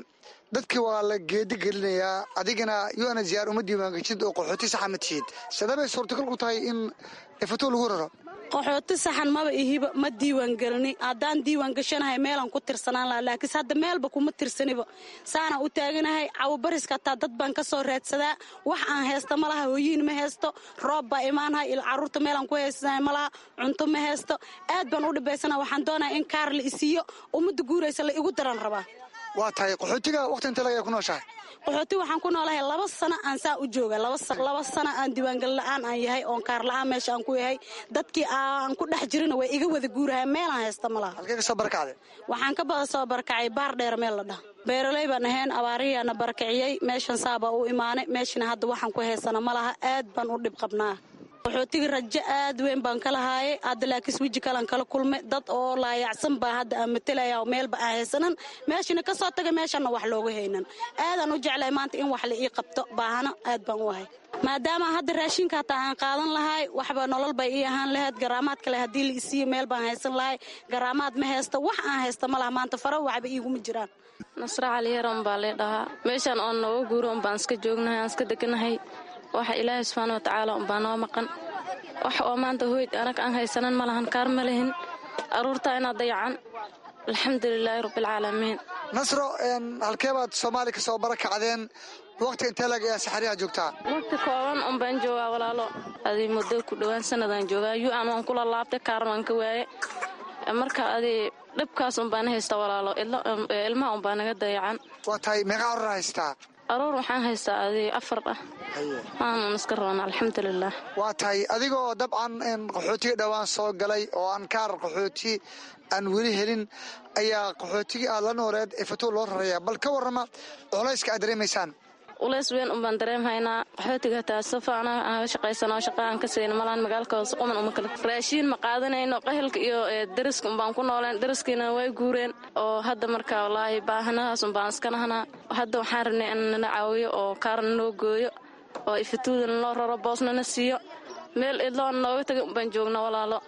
dadkii waa la geedi gelinayaa adigana un ziyaar uma diiwaangeshid oo qaxooti saxa ma tihid sidabay suurtagal ku tahay in ifato lagu raro qaxooti saxan maba ihiba ma diiwaan gelini haddaan diiwaan gashanahay meelaan ku tirsanaan laha laakiinse hadda meelba kuma tirsaniba saanaan u taaganahay cawabariska hataa dad baan ka soo raadsadaa wax aan haysta ma laha hooyiin ma haysto roob baa imaanahay il carruurta meelaan ku haysanahay ma laha cunto ma haysto aad baan u dhibaysana waxaan doonaya in kaar la isiiyo ummadda guuraysa la igu daran rabaa waa tahay qaxootiga waqti inta laga ku nooshahay qaxooti waxaan ku noolahay laba sano aan saa u jooga laba sano aan diiwaangal la'aan aan yahay oon kaar la'aan meesha aan ku yahay dadkii aan ku dhex jirina way iga wada guurahay meelaan haysta ma laha halkee ka soo barakacday waxaan ka bada soo barakacay baar dheer meel la dhaha beeraley baan ahayn abaarihiyaana barakiciyey meeshan saabaa u imaanay meeshana hadda waxaan ku haysana ma laha aad baan u dhib qabnaa qaxootiga rajo aad weyn baan ka lahaayay hadda laakiis weji kalan kala kulmay dad oo laayacsan baa hadda aan matalaya oo meelba aan haysanan meeshana ka soo taga meeshanna wax looga haynan aadaan u jeclahay maanta in wax la ii qabto baahana aad baan u ahay maadaama hadda raashinka hataa aan qaadan lahay waxba nolol bay ii ahaan lahayd garaamaad kale haddii la isiiyo meel baan haysan lahay garaamaad ma haysta wax aan haysta ma laha maanta fara waxba iiguma jiraan nasra caliyaran baa lee dhahaa meeshaan oon nooga guuro un baan iska joognahay aan iska deganahay waxa ilaahay subxaana wa tacaala unbaa noo maqan wax oo maanta hoyd anag aan haysanan ma lahan kaar ma lihin aruurtaa inaad dayacan alxamdulilaahi rabbialcaalamiin nasro halkee baad soomaali ka soo barakacdeen waqti intee lag ayaa saxariyaha joogtaa waqti kooban un baan joogaa walaalo adii muddo ku dhowaan sanadaan joogaa yu-an waan kula laabtay kaarn waan ka waaye marka adii dhibkaas un baan haysta walaalo ilmaha un baa naga dayacan waa tahay meeqa carur haystaa aruur waxaan haystaa adii afar ah maanan iska roona alxamdulilah waa tahay adigoo dabcan qaxootiga dhowaan soo galay oo aan kaar qaxooti aan weli helin ayaa qaxootigii aad la nooleed ee fatuul loo raraya bal ka warrama culayska aad dareemaysaan ulays weyn un baan dareemhaynaa qaxootiga hataa safa anaga shaqaysanoo shaqa aan ka sayna malaan magaalka hoose quman uma kale raashiin ma qaadanayno qahelka iyo dariska un baan ku nooleen dariskiina way guureen oo hadda marka wallaahi baahanahaas un baan iska nahnaa hadda waxaan rabnay in nala caawiyo oo kaarna noo gooyo oo ifatuudana loo raro boosnana siiyo meel idloona nooga taga un baan joogna walaalo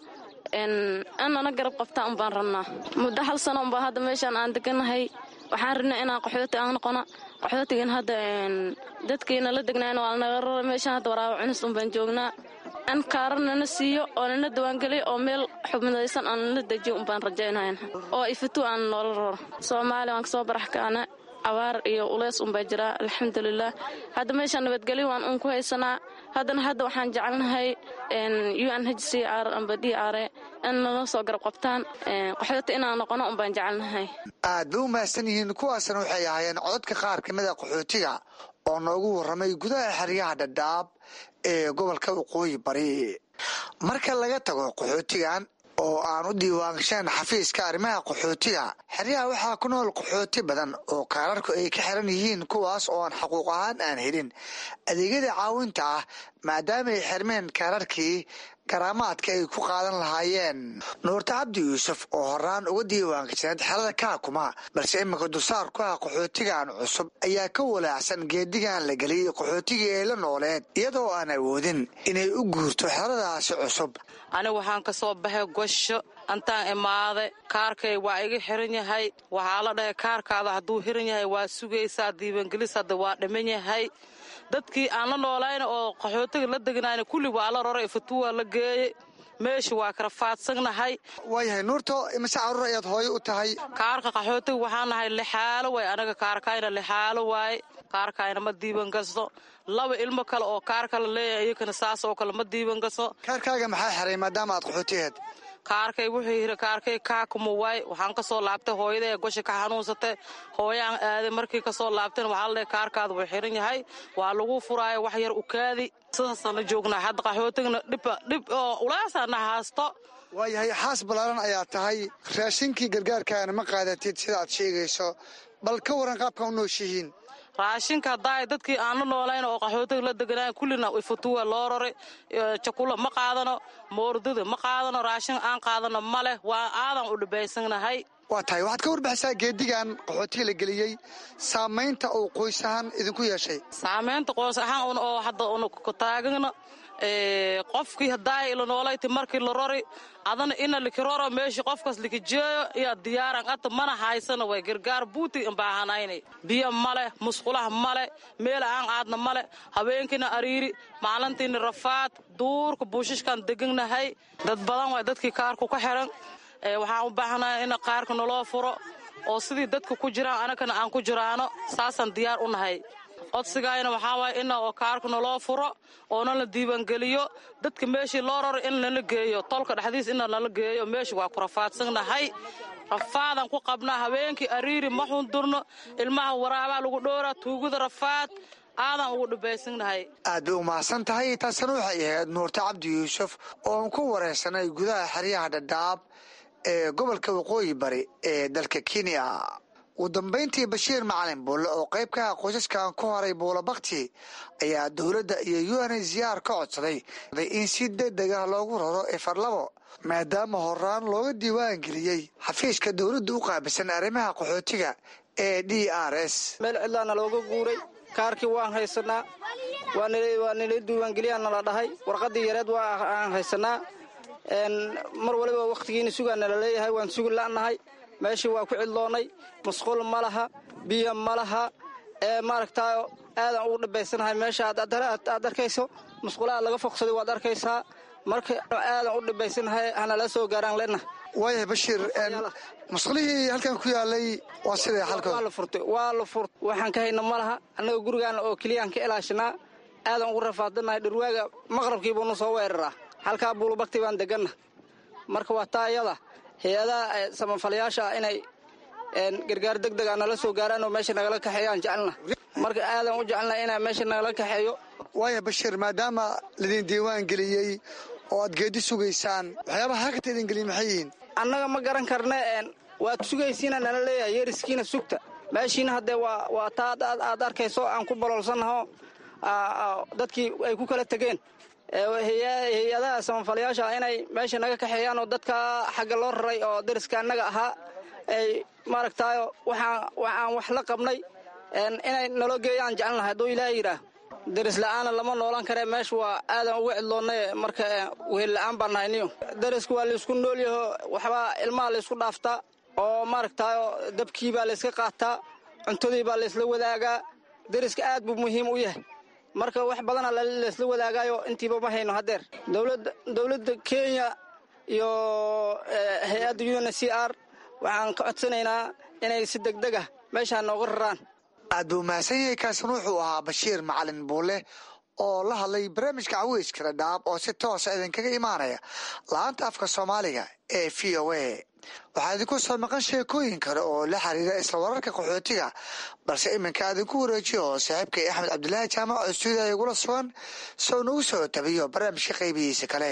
annana garab qabtaa un baan rabnaa muddo hal sano unbaa hadda meeshaan aan deganahay waxaan rabnay inaan qaxooti aan noqono qaxootigan hadda dadkiina la degnayn waa lanaga rara meeshaan hadda waraabo cunis un baan joognaa in kaara nana siiyo oo nana diwaangeliyo oo meel xubnadaysan aan nala dejiyo un baan rajaynayn oo ifatu aan noola raro soomaaliya waan kasoo barax kaana abaar iyo uleys unbaa jiraa alxamdulilah hadda meeshaan nabadgelyo waan un ku haysanaa haddana hadda waxaan jecelnahay u n h c r amba d r in nala soo garab qabtaan qaxooti inaan noqono un baan jecelnahay aad bay u mahadsan yihiin kuwaasna waxay ahaayeen codadka qaar ka mida qaxootiga oo noogu warramay gudaha xeryaha dhadhaab ee gobolka waqooyi bari marka laga tago qaxootigan oo aan u diiwaangashaen xafiiska arrimaha qaxootiga xeryaha waxaa ku nool qaxooti badan oo kaararku ay ka xiran yihiin kuwaas oo aan xaquuq ahaan aan helin adeegyada caawinta ah maadaama ay xirmeen kaararkii garaamaadka ay ku qaadan lahaayeen nuurta cabdi yuusuf oo horaan uga diiwaangashaneed xerada kaakuma balse iminka dusaar ku ah qaxootigan cusub ayaa ka walaacsan geedigan la geliyey qaxootigii ay la nooleed iyadoo aan awoodin inay u guurto xeradaasi cusub anigu waxaan ka soo baxay gosho antaan imaaday kaarkay waa iga xiran yahay waxaa la dhahay kaarkaada hadduu xiran yahay waa sugaysaa diiwaangelis hadda waa dhiman yahay dadkii aan la noolayna oo qaxootiga la deganayna kulli waa la roray fatuwaa la geeyey meesha waa kala faadsannahay waayahay nuurto imise caruur ayaad hooyo u tahay kaarka qaxootiga waxaan nahay lixaalo waay anaga kaarkayna lixaalo waaye kaarkayna ma diiwan gasto laba ilmo kale oo kaarka la leeyahay iyakana saas oo kale ma diiwan gasto kaarkaaga maxaa xiray maadaama aad qaxootiheed kaarkay wuxuu yiri kaarkay kaakuma waay waxaan kasoo laabtay hooyada ee gosha ka xanuunsatay hooyaan aaday markii kasoo laabtayna waxaa ladhahay kaarkaada wuu xiran yahay waa lagu furaayo wax yar ukaadi sidaasaan la joognaa hadda qaxootigna dhib oo ulaasaana haasto waayahay xaas ballaaran ayaa tahay raashinkii gargaarkaana ma qaadatid sida aad sheegayso bal ka waran qaabka u nooshihiin raashinka haddaa dadkii aan la noolayn oo qaxootiga la deganayn kullina ifutuwa loo rori jakulo ma qaadano moordada ma qaadano raashin aan qaadano ma leh waa aadan u dhibaysanahay waa tahay waxaad ka warbixisaa geedigan qaxootiga la geliyey saamaynta uu qoys ahaan idinku yeeshay saamaynta qoys ahaan oo hadda una taagana qofkii haddaa ila noolayti markii la rori adana ina likiroro meeshii qofkaas likijeeyo iyo diyaaran ata mana haysana way gargaar buuti imbaahanayna biyo male musqulaha male meel aan aadna male habeenkiina ariiri maalintiina rafaad duurka buushishkan deganahay dad badan waa dadkii kaarku ka xiran waxaan u baahanahay in qaarka naloo furo oo sidii dadka ku jiraan anagana aan ku jiraano saasaan diyaar u nahay codsigayna waxaa waaya ina oo kaarka naloo furo oona la diiwaangeliyo dadka meeshii loo raro in nala geeyo tolka dhexdiis ina nala geeyo meeshii waa ku rafaadsannahay rafaadan ku qabnaa habeenkii ariiri ma xundurno ilmaha waraabaa lagu dhowraa tuugada rafaad aadan ugu dhibaysannahay aad bay u mahadsan tahay taasina waxay ahayd nuurta cabdi yuusuf ooan ku waraysanay gudaha xeryaha dhadhaab ee gobolka waqooyi bari ee dalka kenya ugu dambayntii bashiir macalin buulle oo qayb ka ah qoysaskan ku horay buulo bakti ayaa dowladda iyo un ziyaar ka codsaday in si degdeg ah loogu raro efarlabo maadaama horaan looga diiwaan geliyey xafiiska dowladda u qaabilsan arrimaha qaxootiga ee d r s meel cidlaana looga guuray kaarkii waan haysanaa waa nala diiwaangeliyaa nala dhahay warqadii yareed waa aan haysanaa mar waliba wakhtigiina sugaa nala leeyahay waan sugi la'nahay meeshii waa ku cidloonnay musqul ma laha biyo ma laha ee maaragtaa aadan ugu dhibaysanahay meesha aad arkayso musqulaha laga foqsaday waad arkaysaa marka aadan u dhibaysanahay hanala soo gaaraan lena waayahay bashiir musqulihii halkan ku yaalay waa siday waa la furtay waa la furt waxaan ka hayna ma laha annaga gurigaana oo keliyaan ka ilaashanaa aadan ugu rafaadanahay dhirwaaga maqrabkiibuuna soo weeraraa halkaa buulubagti baan deganna marka waa taa iyada hay-adaha samafalayaasha inay gargaar deg dega nala soo gaaraan oo meesha nagala kaxeeyaan jecelna marka aadan u jecelna inaa meesha nagala kaxeeyo waaya bashiir maadaama laidin diiwaan geliyey oo aad geedi sugaysaan waxyaabaha halkata idin geliy maxay yihiin annaga ma garan karne waad sugaysiina nala leeyahay yeriskiina sugta meeshiina haddee waa taa aad arkayso aan ku baloolsannaho dadkii ay ku kala tegeen hay-adaha samafalayaasha inay meesha naga kaxeeyaan oo dadka xagga loo raray oo dariska annaga ahaa ay maaragtaayo waxaan wax la qabnay inay naloo geeyaan jecelnahay hadduu ilaaha yidhaah daris la'aana lama noolan karee meesha waa aadan uga cidloonnay marka wehel la'aan baan nahay niyo dariska waa laysku noolyaho waxbaa ilmaha laysku dhaaftaa oo maaragtaayo dabkii baa layska qaataa cuntadii baa laysla wadaagaa dariska aad buu muhiim u yahay marka wax badana laysla wadaagaayo intiiba ma hayno haddeer dowladda kenya iyo hay-adda un c r waxaan ka codsanaynaa inay si degdeg ah meeshaa nooga raraan aad buu mahadsan yahay kaasina wuxuu ahaa bashiir macalin buule oo la hadlay barnaamijka caweyska dhadhaab oo si toosa idinkaga imaanaya la-aanta afka soomaaliga ee v o a waxaa idinku soo maqan sheekooyin kale oo la xiriira isla wararka qaxootiga balse iminka adinku wareejiyo oo saaxiibkay axmed cabdulaahi jaamac oo stuudiya igula sugan soo nagu soo tabiyo barnaamijka qaybihiisa kale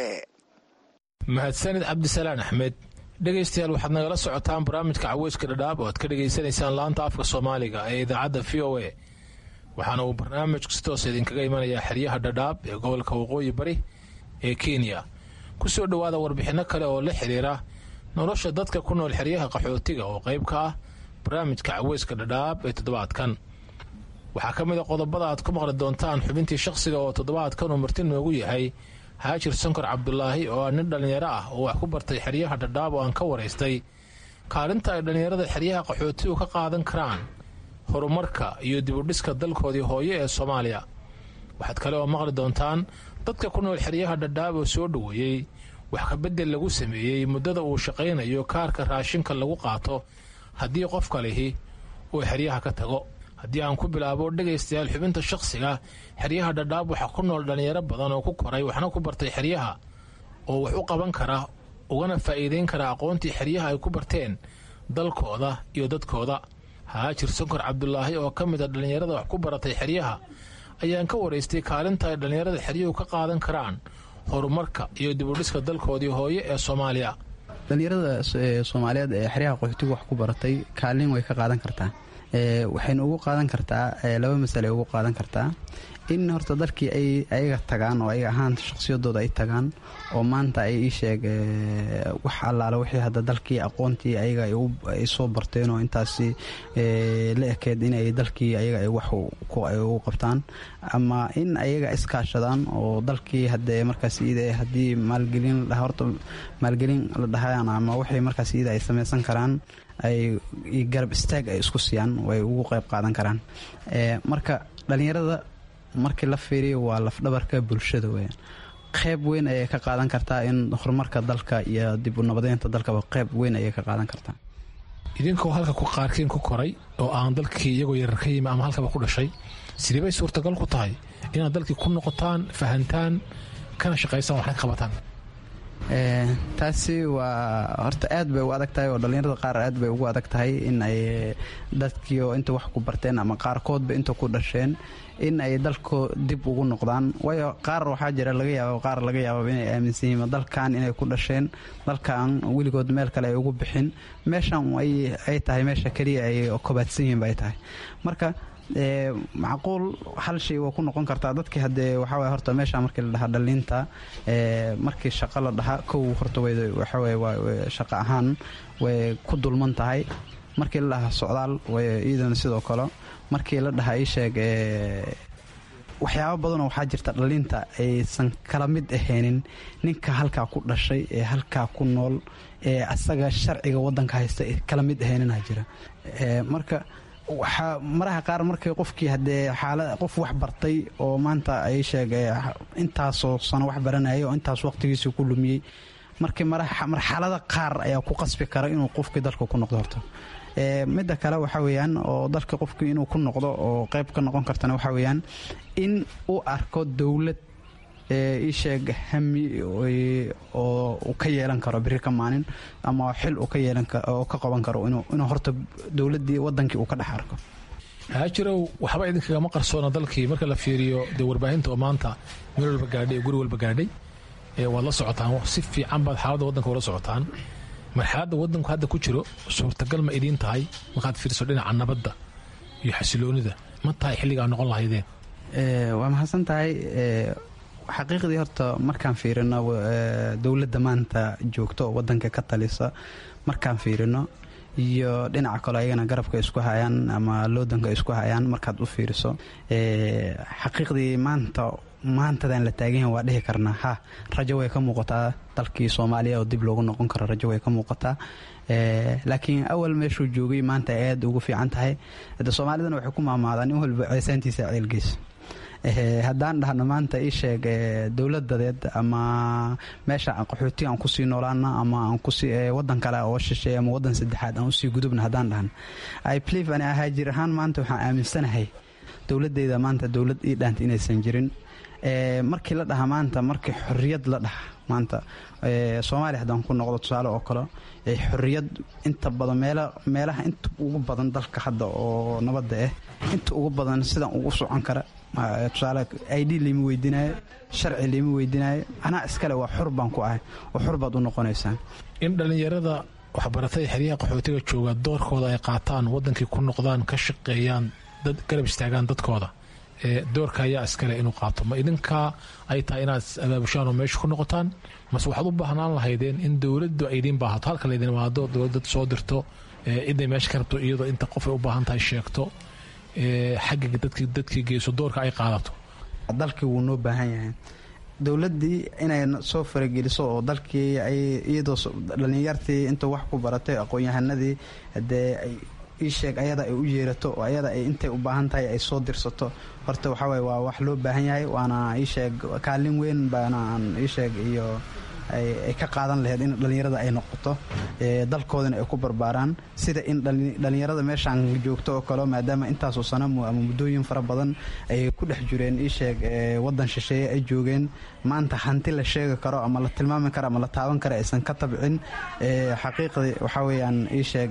mahadsanid cabdisalaan axmed dhegaystayaal waxaad nagala socotaan barnaamijka caweyska dhadhaab oo aad ka dhegaysanaysaan laanta afka soomaaliga ee idaacadda v o a waxaana uu barnaamijku si toosa idinkaga imanayaa xeryaha dhadhaab ee gobolka waqooyi bari ee kenya ku soo dhowaada warbixinno kale oo la xiriira nolosha dadka ku nool xeryaha qaxootiga oo qayb ka ah barnaamijka caweyska dhadhaab ee toddobaadkan waxaa ka mid a qodobada aad ku maqli doontaan xubintii shakhsiga oo toddobaadkan uu marti noogu yahay haajir sankor cabdulaahi oo ah nin dhallinyaro ah oo wax ku bartay xeryaha dhadhaab oo aan ka waraystay kaalinta ay dhallinyarada xeryaha qaxootigu ka qaadan karaan horumarka iyo dibudhiska dalkoodii hooyo ee soomaaliya waxaad kale oo maqli doontaan dadka ku nool xeryaha dhadhaab oo soo dhoweeyey wax kabedel lagu sameeyey muddada uu shaqaynayo kaarka raashinka lagu qaato haddii qofka lihi uu xeryaha ka tago haddii aan ku bilaabo dhegaystayaal xubinta shakhsiga xeryaha dhadhaab waxaa ku nool dhallinyaro badan oo ku koray waxna ku bartay xeryaha oo wax u qaban kara ugana faa'iideyn kara aqoontii xeryaha ay ku barteen dalkooda iyo dadkooda haajir sankor cabdulaahi oo ka mid a dhallinyarada wax ku baratay xeryaha ayaan ka waraystay kaalinta ay dhallinyarada xeryuhu ka qaadan karaan horumarka iyo dibudhiska dalkoodii hooye ee soomaaliya dhallinyarada soomaaliyeed ee xeryaha qaxootigu wax ku baratay kaalin way ka qaadan kartaa waxayna ugu qaadan kartaa laba masale ugu qaadan kartaa in horta dalkii ay ayaga tagaan oo ayaga ahaan shaqsiyadooda ay tagaan oo maanta ay ii sheeg wax allaale wixii hadda dalkii aqoontii ayaga ay soo barteen oo intaasi la ekeed inay dalkii ayaga ay wax ugu qabtaan ama in ayaga iskaashadaan oo dalkii hadee markaas iida haddii maalgelin la dhaha horta maalgelin la dhahayaan ama waxay markaas iida ay samaysan karaan ay garab istaag ay isku siiyaan way ugu qayb qaadan karaan marka dhallinyarada markii la fiiriyo waa lafdhabarka bulshada weyaan qayb weyn ayay ka qaadan kartaa in horumarka dalka iyo dib u nabadeynta dalkaba qayb weyn ayay ka qaadan kartaa idinkoo halka ku qaarkiin ku koray oo aan dalkii iyagoo yarar ka yimi ama halkaba ku dhashay sidee bay suurtagal ku tahay inaad dalkii ku noqotaan fahantaan kana shaqaysaan waxna ka qabataan taasi waa horta aad bay u adag tahay oo dhallinyarada qaar aad bay ugu adag tahay in ay dadkiio inta wax ku barteen ama qaarkoodba inta ku dhasheen in ay dalko dib ugu noqdaan waayo qaar waxaa jira laga yaaba qaar laga yaababa inay aaminsan yihiin dalkan inay ku dhasheen dalkan weligood meel kale ay ugu bixin meeshan ay tahay meesha keliya ay kobaadsan yihiin bay tahay marka macquul hal shay waa ku noqon kartaa dadkii hadee waxaaway horta meesha markii la dhahaa dhaliinta markii shaqo la dhahaa kow horta waxaway shaqo ahaan way ku dulman tahay markii la dhahaa socdaal way iyadana sidoo kale markii la dhahaa ii sheeg waxyaabo badanoo waxaa jirta dhaliinta aysan kala mid ahaynin ninka halkaa ku dhashay ee halkaa ku nool ee asaga sharciga wadanka haysta kala mid ahaynina jira marka waxaa maraha qaar markay qofkii hadee xaala qof wax bartay oo maanta ay sheegay intaasoo sano wax baranayay oo intaas waqtigiisii ku lumiyey markii marxalada qaar ayaa ku qasbi kara inuu qofkii dalka ku noqdo horta midda kale waxaa weyaan oo dalka qofkii inuu ku noqdo oo qayb ka noqon kartana waxaa weyaan in uu arko dowlad isheeg hami oo uu ka yeelan karo biri ka maalin ama xil uu ka yeelan oo ka qaban karo inuu horta dowladdii wadankii uu ka dhex arko haajirow waxba idinkagama qarsoona dalkii marka la fiiriyo dee warbaahinta oo maanta meel walba gaadhay ee guri walba gaadhay waad la socotaan si fiican baad xaaladda waddanka ula socotaan marxaladda waddanku hadda ku jiro suurtagal ma idiin tahay markaad fiiriso dhinaca nabadda iyo xasiloonida ma tahay xilligaa noqon lahaydeen waa mahadsan tahay xaqiiqdii horta markaan fiirino dowladda maanta joogto oo wadanka ka talisa markaan fiirino iyo dhinaca kale ayagana garabka isku hayaan ama loodanka isku hayaan markaad u fiiriso xaqiiqdii maanta maantadan la taaganyahan waa dhihi karnaa ha rajo way ka muuqataa dalkii soomaaliya oo dib loogu noqon karo rajo way ka muuqataa laakiin awal meeshuu joogay maanta ay aad ugu fiican tahay de soomaalidana waxay ku maamaadaan in walba ceesaantiisa ceelgeys haddaan dhahno maanta ii sheeg dowladadeed ama meesha qaxooti aan kusii noolaana ama aan kusii wadan kale oo shisheey ama wadan saddexaad aan usii gudubna haddaan dhahno iblief ani ahaajir ahaan maanta waxaan aaminsanahay dowladeyda maanta dowlad ii dhaanta inaysan jirin markii la dhaha maanta markii xorriyad la dhaha maanta soomaaliya haddaan ku noqdo tusaale oo kale xorriyad inta badan meelaha inta ugu badan dalka hadda oo nabadda ah inta ugu badan sidaan ugu socon kara tusaale id liima weydiinaayo sharci liima weydiinaayo anaa iskale waa xor baan ku ahay oo xor baad u noqonaysaa in dhallinyarada waxbaratay xeryaha qaxootiga jooga doorkooda ay qaataan wadankii ku noqdaan ka shaqeeyaan dad garab istaagaan dadkooda doorka ayaa iskale inuu qaato ma idinkaa ay tahay inaad abaabushaan oo meesha ku noqotaan mase waxaad u baahnaan lahaydeen in dowladdu ay idiin baahato halka laydin imaado dowladad soo dirto ciday meesha ka rabto iyadoo inta qof ay u baahan tahay sheegto xagga dadkii geyso doorka ay qaadato dalkii wuu noo baahan yahay dowladdii inay soo farageliso oo dalkii ay iyadoo dhallinyartii inta wax ku baratay aqoon-yahanadii hadee ay ii sheeg ayada ay u yeerato oo ayada ay intay u baahan tahay ay soo dirsato horta waxaa waye waa wax loo baahan yahay waana ii sheeg kaalin weyn baana aan ii sheeg iyo ay ka qaadan lahayd in dhallinyarada ay noqoto dalkoodana ay ku barbaaraan sida in dhallinyarada meeshaan joogto oo kale maadaama intaasoo sano ama muddooyin fara badan ay ku dhex jireen ii sheeg wadan shisheeye ay joogeen maanta hanti la sheegi karo ama la tilmaami karo ama la taaban karo aysan ka tabcin xaqiiqdii waxaa weeyaan ii sheeg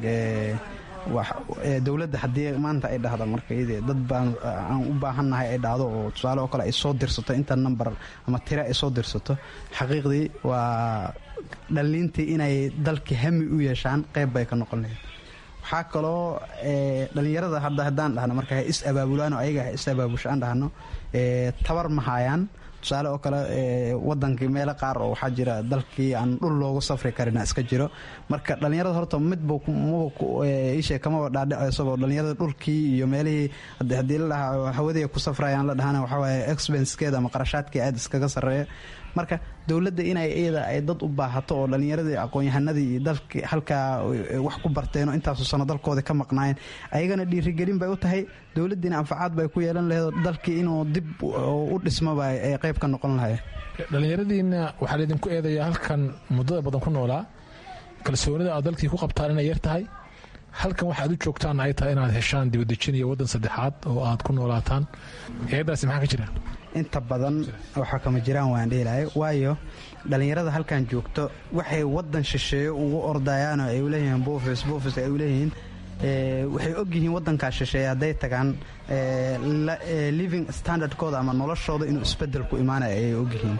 dowladda haddii maanta ay dhahda marka dad baan aan u baahannahay ay dhahdo oo tusaale oo kale ay soo dirsato inta number ama tire ay soo dirsato xaqiiqdii waa dhalliintii inay dalkii hami u yeeshaan qayb bay ka noqon lahayd waxaa kaloo dhalinyarada hadda haddaan dhahno marka ha is abaabulaan oo ayaga ha is abaabusho aan dhahno tabar ma haayaan tusaale oo kale wadankii meelo qaar oo waxaa jira dalkii aan dhul loogu safri karina iska jiro marka dhalinyarada horta midba maba kamaba dhaadhiceysaba dhalinyarada dhulkii iyo meelihii haddii la dhahaa hawadii ku safrayaan la dhahana waxawaaye expensekeeda ama qarashaadkii aada iskaga sarreeya marka dowladda inay iyada ay dad u baahato oo dhalinyaradii aqoon-yahanadii iyo dalkii halkaa wax ku barteen oo intaasu sano dalkooda ka maqnaayeen ayagana dhiirigelin bay u tahay dowladdiina anfacaad bay ku yeelan laheed dalkii inuu dib u dhismoba ay qayb ka noqon lahayen dhallinyaradiina waxaa laydinku eedayaa halkan muddada badan ku noolaa kalsoonida aad dalkii ku qabtaan inay yar tahay halkan waxaad u joogtaan ay tahay inaad heshaan dibadejin iyo waddan saddexaad oo aad ku noolaataan eeddaasi maxaa ka jira inta badan waxaa kama jiraan waan dheelahay waayo dhallinyarada halkan joogto waxay wadan shisheeye ugu ordayaan oo ay uleeyihiin buufis buufis ay uleeyihiin waxay ogyihiin wadankaa shisheeye hadday tagaan living standardkooda ama noloshooda inuu isbedel ku imaanaya ayay ogyihiin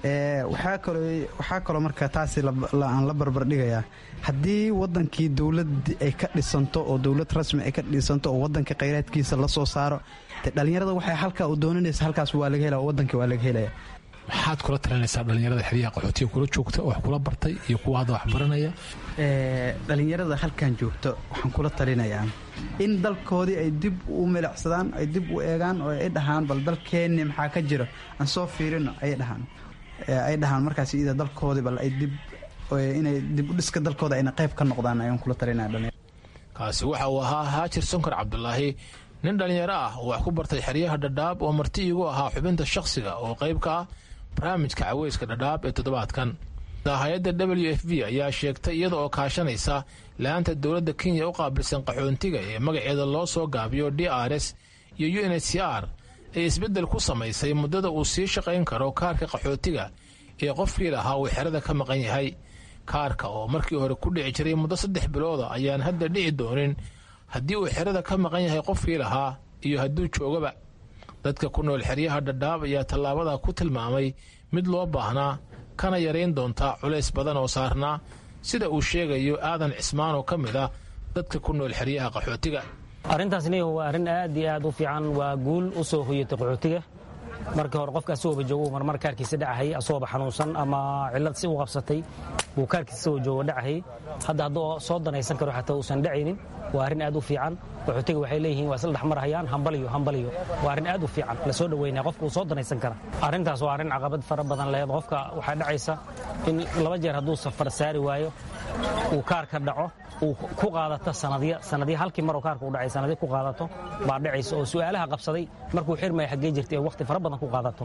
waxaa kaloo marka taasi aan la barbardhigayaa haddii wadankii dowlad ay ka dhisanto oo dowlad rasmi ay ka dhisanto oo wadanka khayraadkiisa la soo saaro de dhallinyarada waxay halkaa u doonanaysa halkaas waa laga hela wadankii waa laga helaya maxaad kula talinaysaa dhallinyarada xeryaha qaxootiga kula joogta oo wax kula bartay iyo kuwa hadda wax baranaya dhallinyarada halkan joogto waxaan kula talinayaa in dalkoodii ay dib u milicsadaan ay dib u eegaan oo ay dhahaan bal dalkeenni maxaa ka jira aan soo fiirino ayay dhahaan ay dhahaan markaas iyada dalkoodii bal ay dib inay dib u dhiska dalkooda ayna qayb ka noqdaan ayaan kula talinaya dhalinyarada kaasi waxa uu ahaa haajir sonkar cabdulaahi nin dhallinyaro ah oo wax ku bartay xeryaha dhadhaab oo marti iigu ahaa xubinta shakhsiga oo qayb ka ah barnaamijka caweyska dhadhaab ee toddobaadkan hay-adda w f b ayaa sheegtay iyada oo kaashanaysa la-aanta dowladda kenya u qaabilsan qaxoontiga ee magaceeda loo soo gaabiyo d r s iyo u n h c r ee isbeddel ku samaysay muddada uu sii shaqayn karo kaarka qaxootiga ee qofkii lahaa uu xerada ka maqan yahay kaarka oo markii hore ku dhici jiray muddo saddex bilooda ayaan hadda dhici doonin haddii uu xerada ka maqan yahay qofkii lahaa iyo hadduu joogaba dadka ku nool xeryaha dhadhaab ayaa tallaabada ku tilmaamay mid loo baahnaa kana yarayn doonta culays badan oo saarnaa sida uu sheegayo aadan cismaan oo ka mid ah dadka ku nool xeryaha qaxootiga arrintaasni waa arrin aad iyo aad u fiican waa guul u soo hoyatay qaxootiga markii hore qofka asagooba joogo marmar kaarkiisa dhacahay asagooba xanuunsan ama cillad si u qabsatay wuu kaarkiisa isagoo joogo dhacahay hadda hadduu soo danaysan karo xataa uusan dhacaynin waa arrin aad u fiican qaxootiga waxay leeyihiin waa isla dhexmarhayaan hambaliyo hambaliyo waa arrin aad u fiican la soo dhoweynaya qofka uu soo danaysan kara arrintaas waa arrin caqabad fara badan lehed qofka waxaa dhacaysa in laba jeer hadduu safar saari waayo uu kaarka dhaco uu ku qaadato sanadya sanadya halkii maroo kaarka u dhacay sanadya ku qaadato baa dhacaysa oo su'aalaha qabsaday markuu xirmaya xaggee jirtay ee wakhti fara badan ku qaadato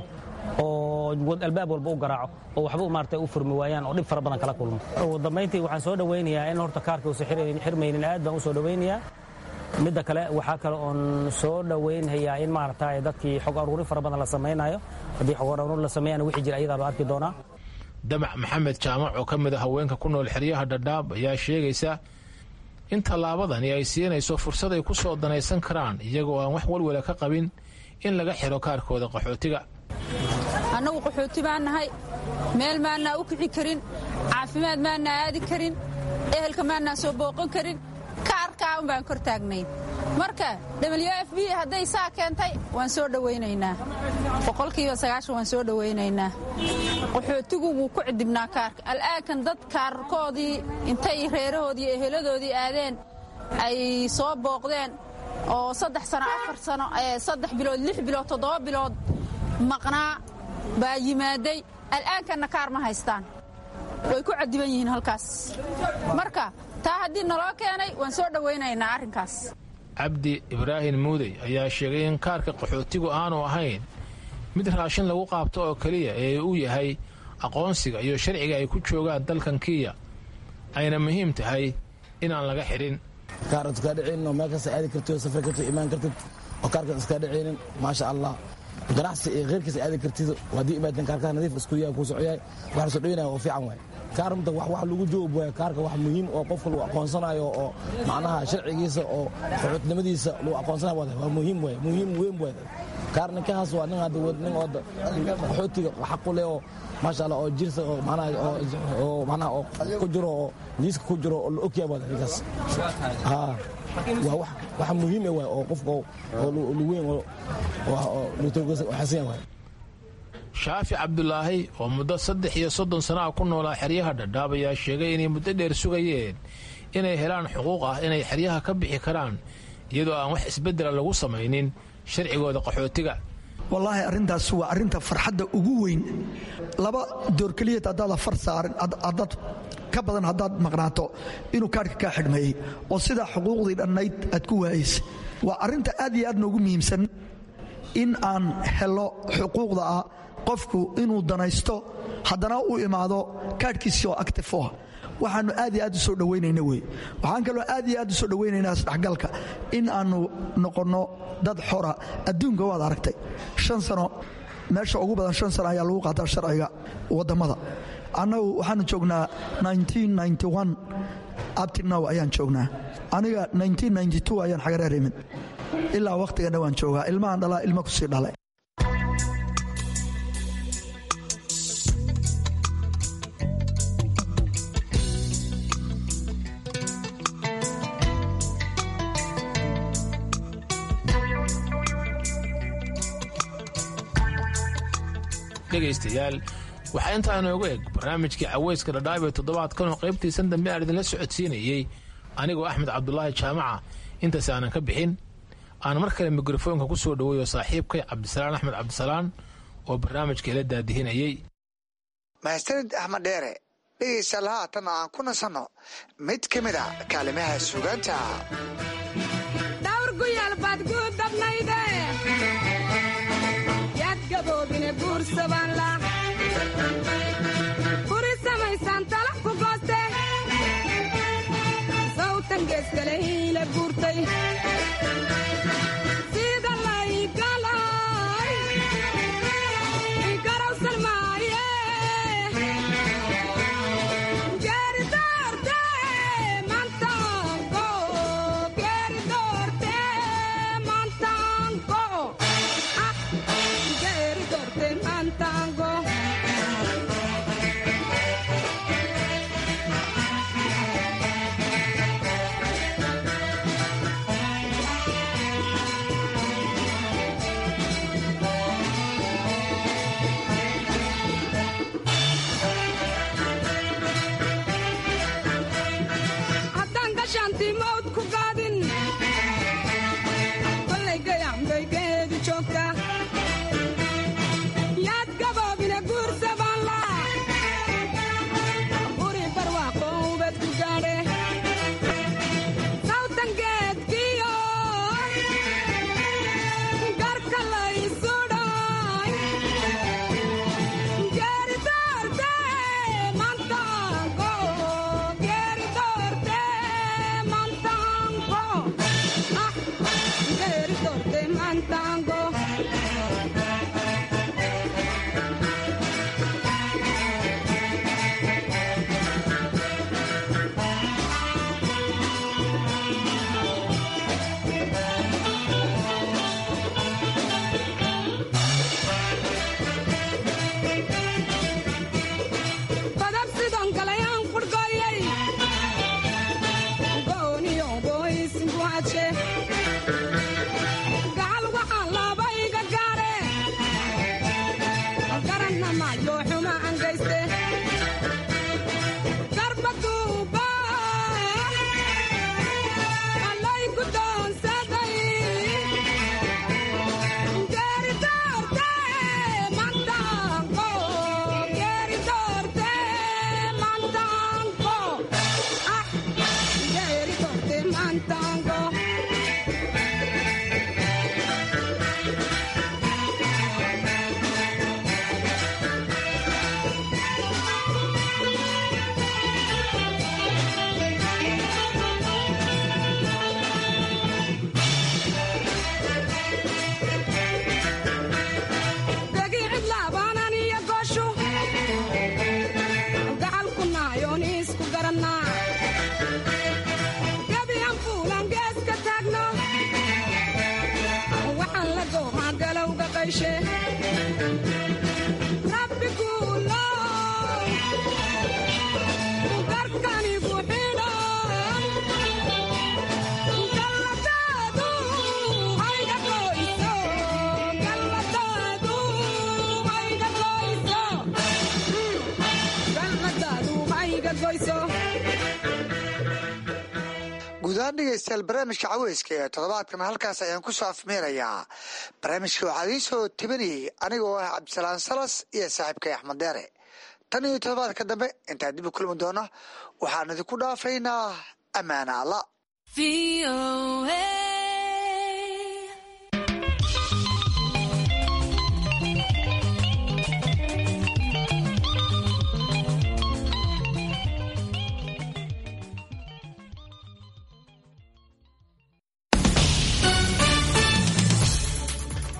oo albaab walba u garaaco oo waxba maarata u furmi waayaan oo dhib fara badan kala kulmo ugu dambayntii waxaan soo dhowaynayaa in horta kaarka uusan xirmaynin aad baan u soo dhowaynayaa midda kale waxaa kale oon soo dhowaynhayaa in maarata dadkii xog aruurin fara badan la samaynayo haddii xog aruurin la sameeyana wixii jira ayadaa loo arki doonaa damac maxamed jaamac oo ka mid a haweenka ku nool xeryaha dhadhaab ayaa sheegaysa in tallaabadani ay siinayso fursad ay ku soo danaysan karaan iyagoo aan wax walwala ka qabin in laga xiro kaarkooda qaxootiga annagu qaxooti baan nahay meel maannaa u kici karin caafimaad maannaa aadi karin ehelka maannaa soo booqan karin kaarkaa un baan kor taagnayn marka w f b hadday saa keentay waan soo dhowaynaynaa boqolkiiba sagaashan waan soo dhowaynaynaa qaxootigu wuu ku cidibnaa kaarka al'aankan dad kaarkoodii intay reerahoodii iyo eheladoodii aadeen ay soo booqdeen oo saddex sano afar sano saddex bilood lix bilood toddoba bilood maqnaa baa yimaaday al'aankanna kaar ma haystaan way ku cadiban yihiin halkaas marka taa haddii naloo keenay waan soo dhowaynaynaa arrinkaas cabdi ibraahim muudey ayaa sheegay in kaarka qaxootigu aanu ahayn mid raashin lagu qaabto oo keliya ee uu yahay aqoonsiga iyo sharciga ay ku joogaan dalkan kiya ayna muhiim tahay inaan laga xidhin kaarad iskaa dhicaynin oo meel kasta aadi kartid oo safri kartid imaan kartid oo kaarkaad iskaa dhicaynin maasha allah ganacsi iyo kheyrkiisa aadi kartid haddii imaadeen kaarkaa nadiif isku yahay kuu socoyahay wax la soo dhaweynaya oo fiican waay kaar mta wax lagu joob waay kaarka wax muhiim oo qofka lagu aqoonsanayo oo macnaha sharcigiisa oo qaxootnimadiisa lagu aqoonsanayo waa muhiim waay muhiim weyn waay kaar ninkahaas waa nin hadda nin oo qaxootiga xaq u leh oo maasha allah oo jirsa oo macnaha oo macnaha oo ku jiro oo liiska ku jiro oo la ogyahay waa ninkaas haa waa wax wax muhiim ah waay oo qofka oo luweyn oo xasan waay shaafi cabdulaahi oo muddo saddex iyo soddon sana ah ku noolaa xeryaha dhadhaab ayaa sheegay inay muddo dheer sugayeen inay helaan xuquuq ah inay xeryaha ka bixi karaan iyadoo aan wax isbeddela lagu samaynin sharcigooda qaxootiga wallaahi arrintaas waa arrinta farxadda ugu weyn laba doorkeliyad haddaad afar saarin haddaad ka badan haddaad maqnaato inuu kaadhka kaa xidhmeeyey oo sidaa xuquuqdii dhannayd aad ku waayaysa waa arrinta aad iyo aad noogu muhiimsan in aan helo xuquuqda ah qofku inuu danaysto haddana u imaado kaadhkiisii oo actif ah waxaanu aad iyo aad u soo dhowaynayna wey waxaan kaloo aad iyo aad u soo dhowaynaynaa isdhexgalka in aannu noqonno dad xora adduunka waad aragtay shan sano meesha ugu badan shan sano ayaa lagu qaataa sharciga wadammada annagu waxaanu joognaa abtinow ayaan joognaa aniga ayaan xagareer imid ilaa wakhtiganna waan joogaa ilmahan dhalaa ilma kusii dhalay dhegaystayaal waxaa intaa inoogu eg barnaamijkii caweyska dhadhaab ee toddobaadkanoo qaybtiisan dambe aan idinla socodsiinayey anigoo axmed cabdulaahi jaamaca intaas aanan ka bixin aan mar kale mikrofoonka ku soo dhoweeyo saaxiibkay cabdisalaan axmed cabdisalaan oo barnaamijka ila daadihinayey mahadsanid axmed dheere dhegaystayaal haatan aan ku nasanno mid ka mid a kaalimaha suugaanta buri samaysaan talax ku gooste sawtan geeskale hiila guurtay sida laygalay garawsan maaye geeri doorte mantango geeri doorte mantango ah geeri doorte mantango haddaan gashaantii mawd ku qaadin kolay gayaanbay geedu joogta yaad gabo rabbi kuulo garkanigu xidhan galladaadu hayga goyso galladaadu hayga goyso galladaadu hayga goyso guud ahaan dhegeystayaal barnaamijka caweyska ee toddobaadkan halkaas ayaan ku soo afmeerayaa barnaamijka waxaa idiin soo tebinayay anigoo ah cabdisalaan salas iyo saaxiibkay axmed deere tan iyo toddobaadka dambe intaan dib u kulmi doono waxaan idinku dhaafaynaa ammaana alla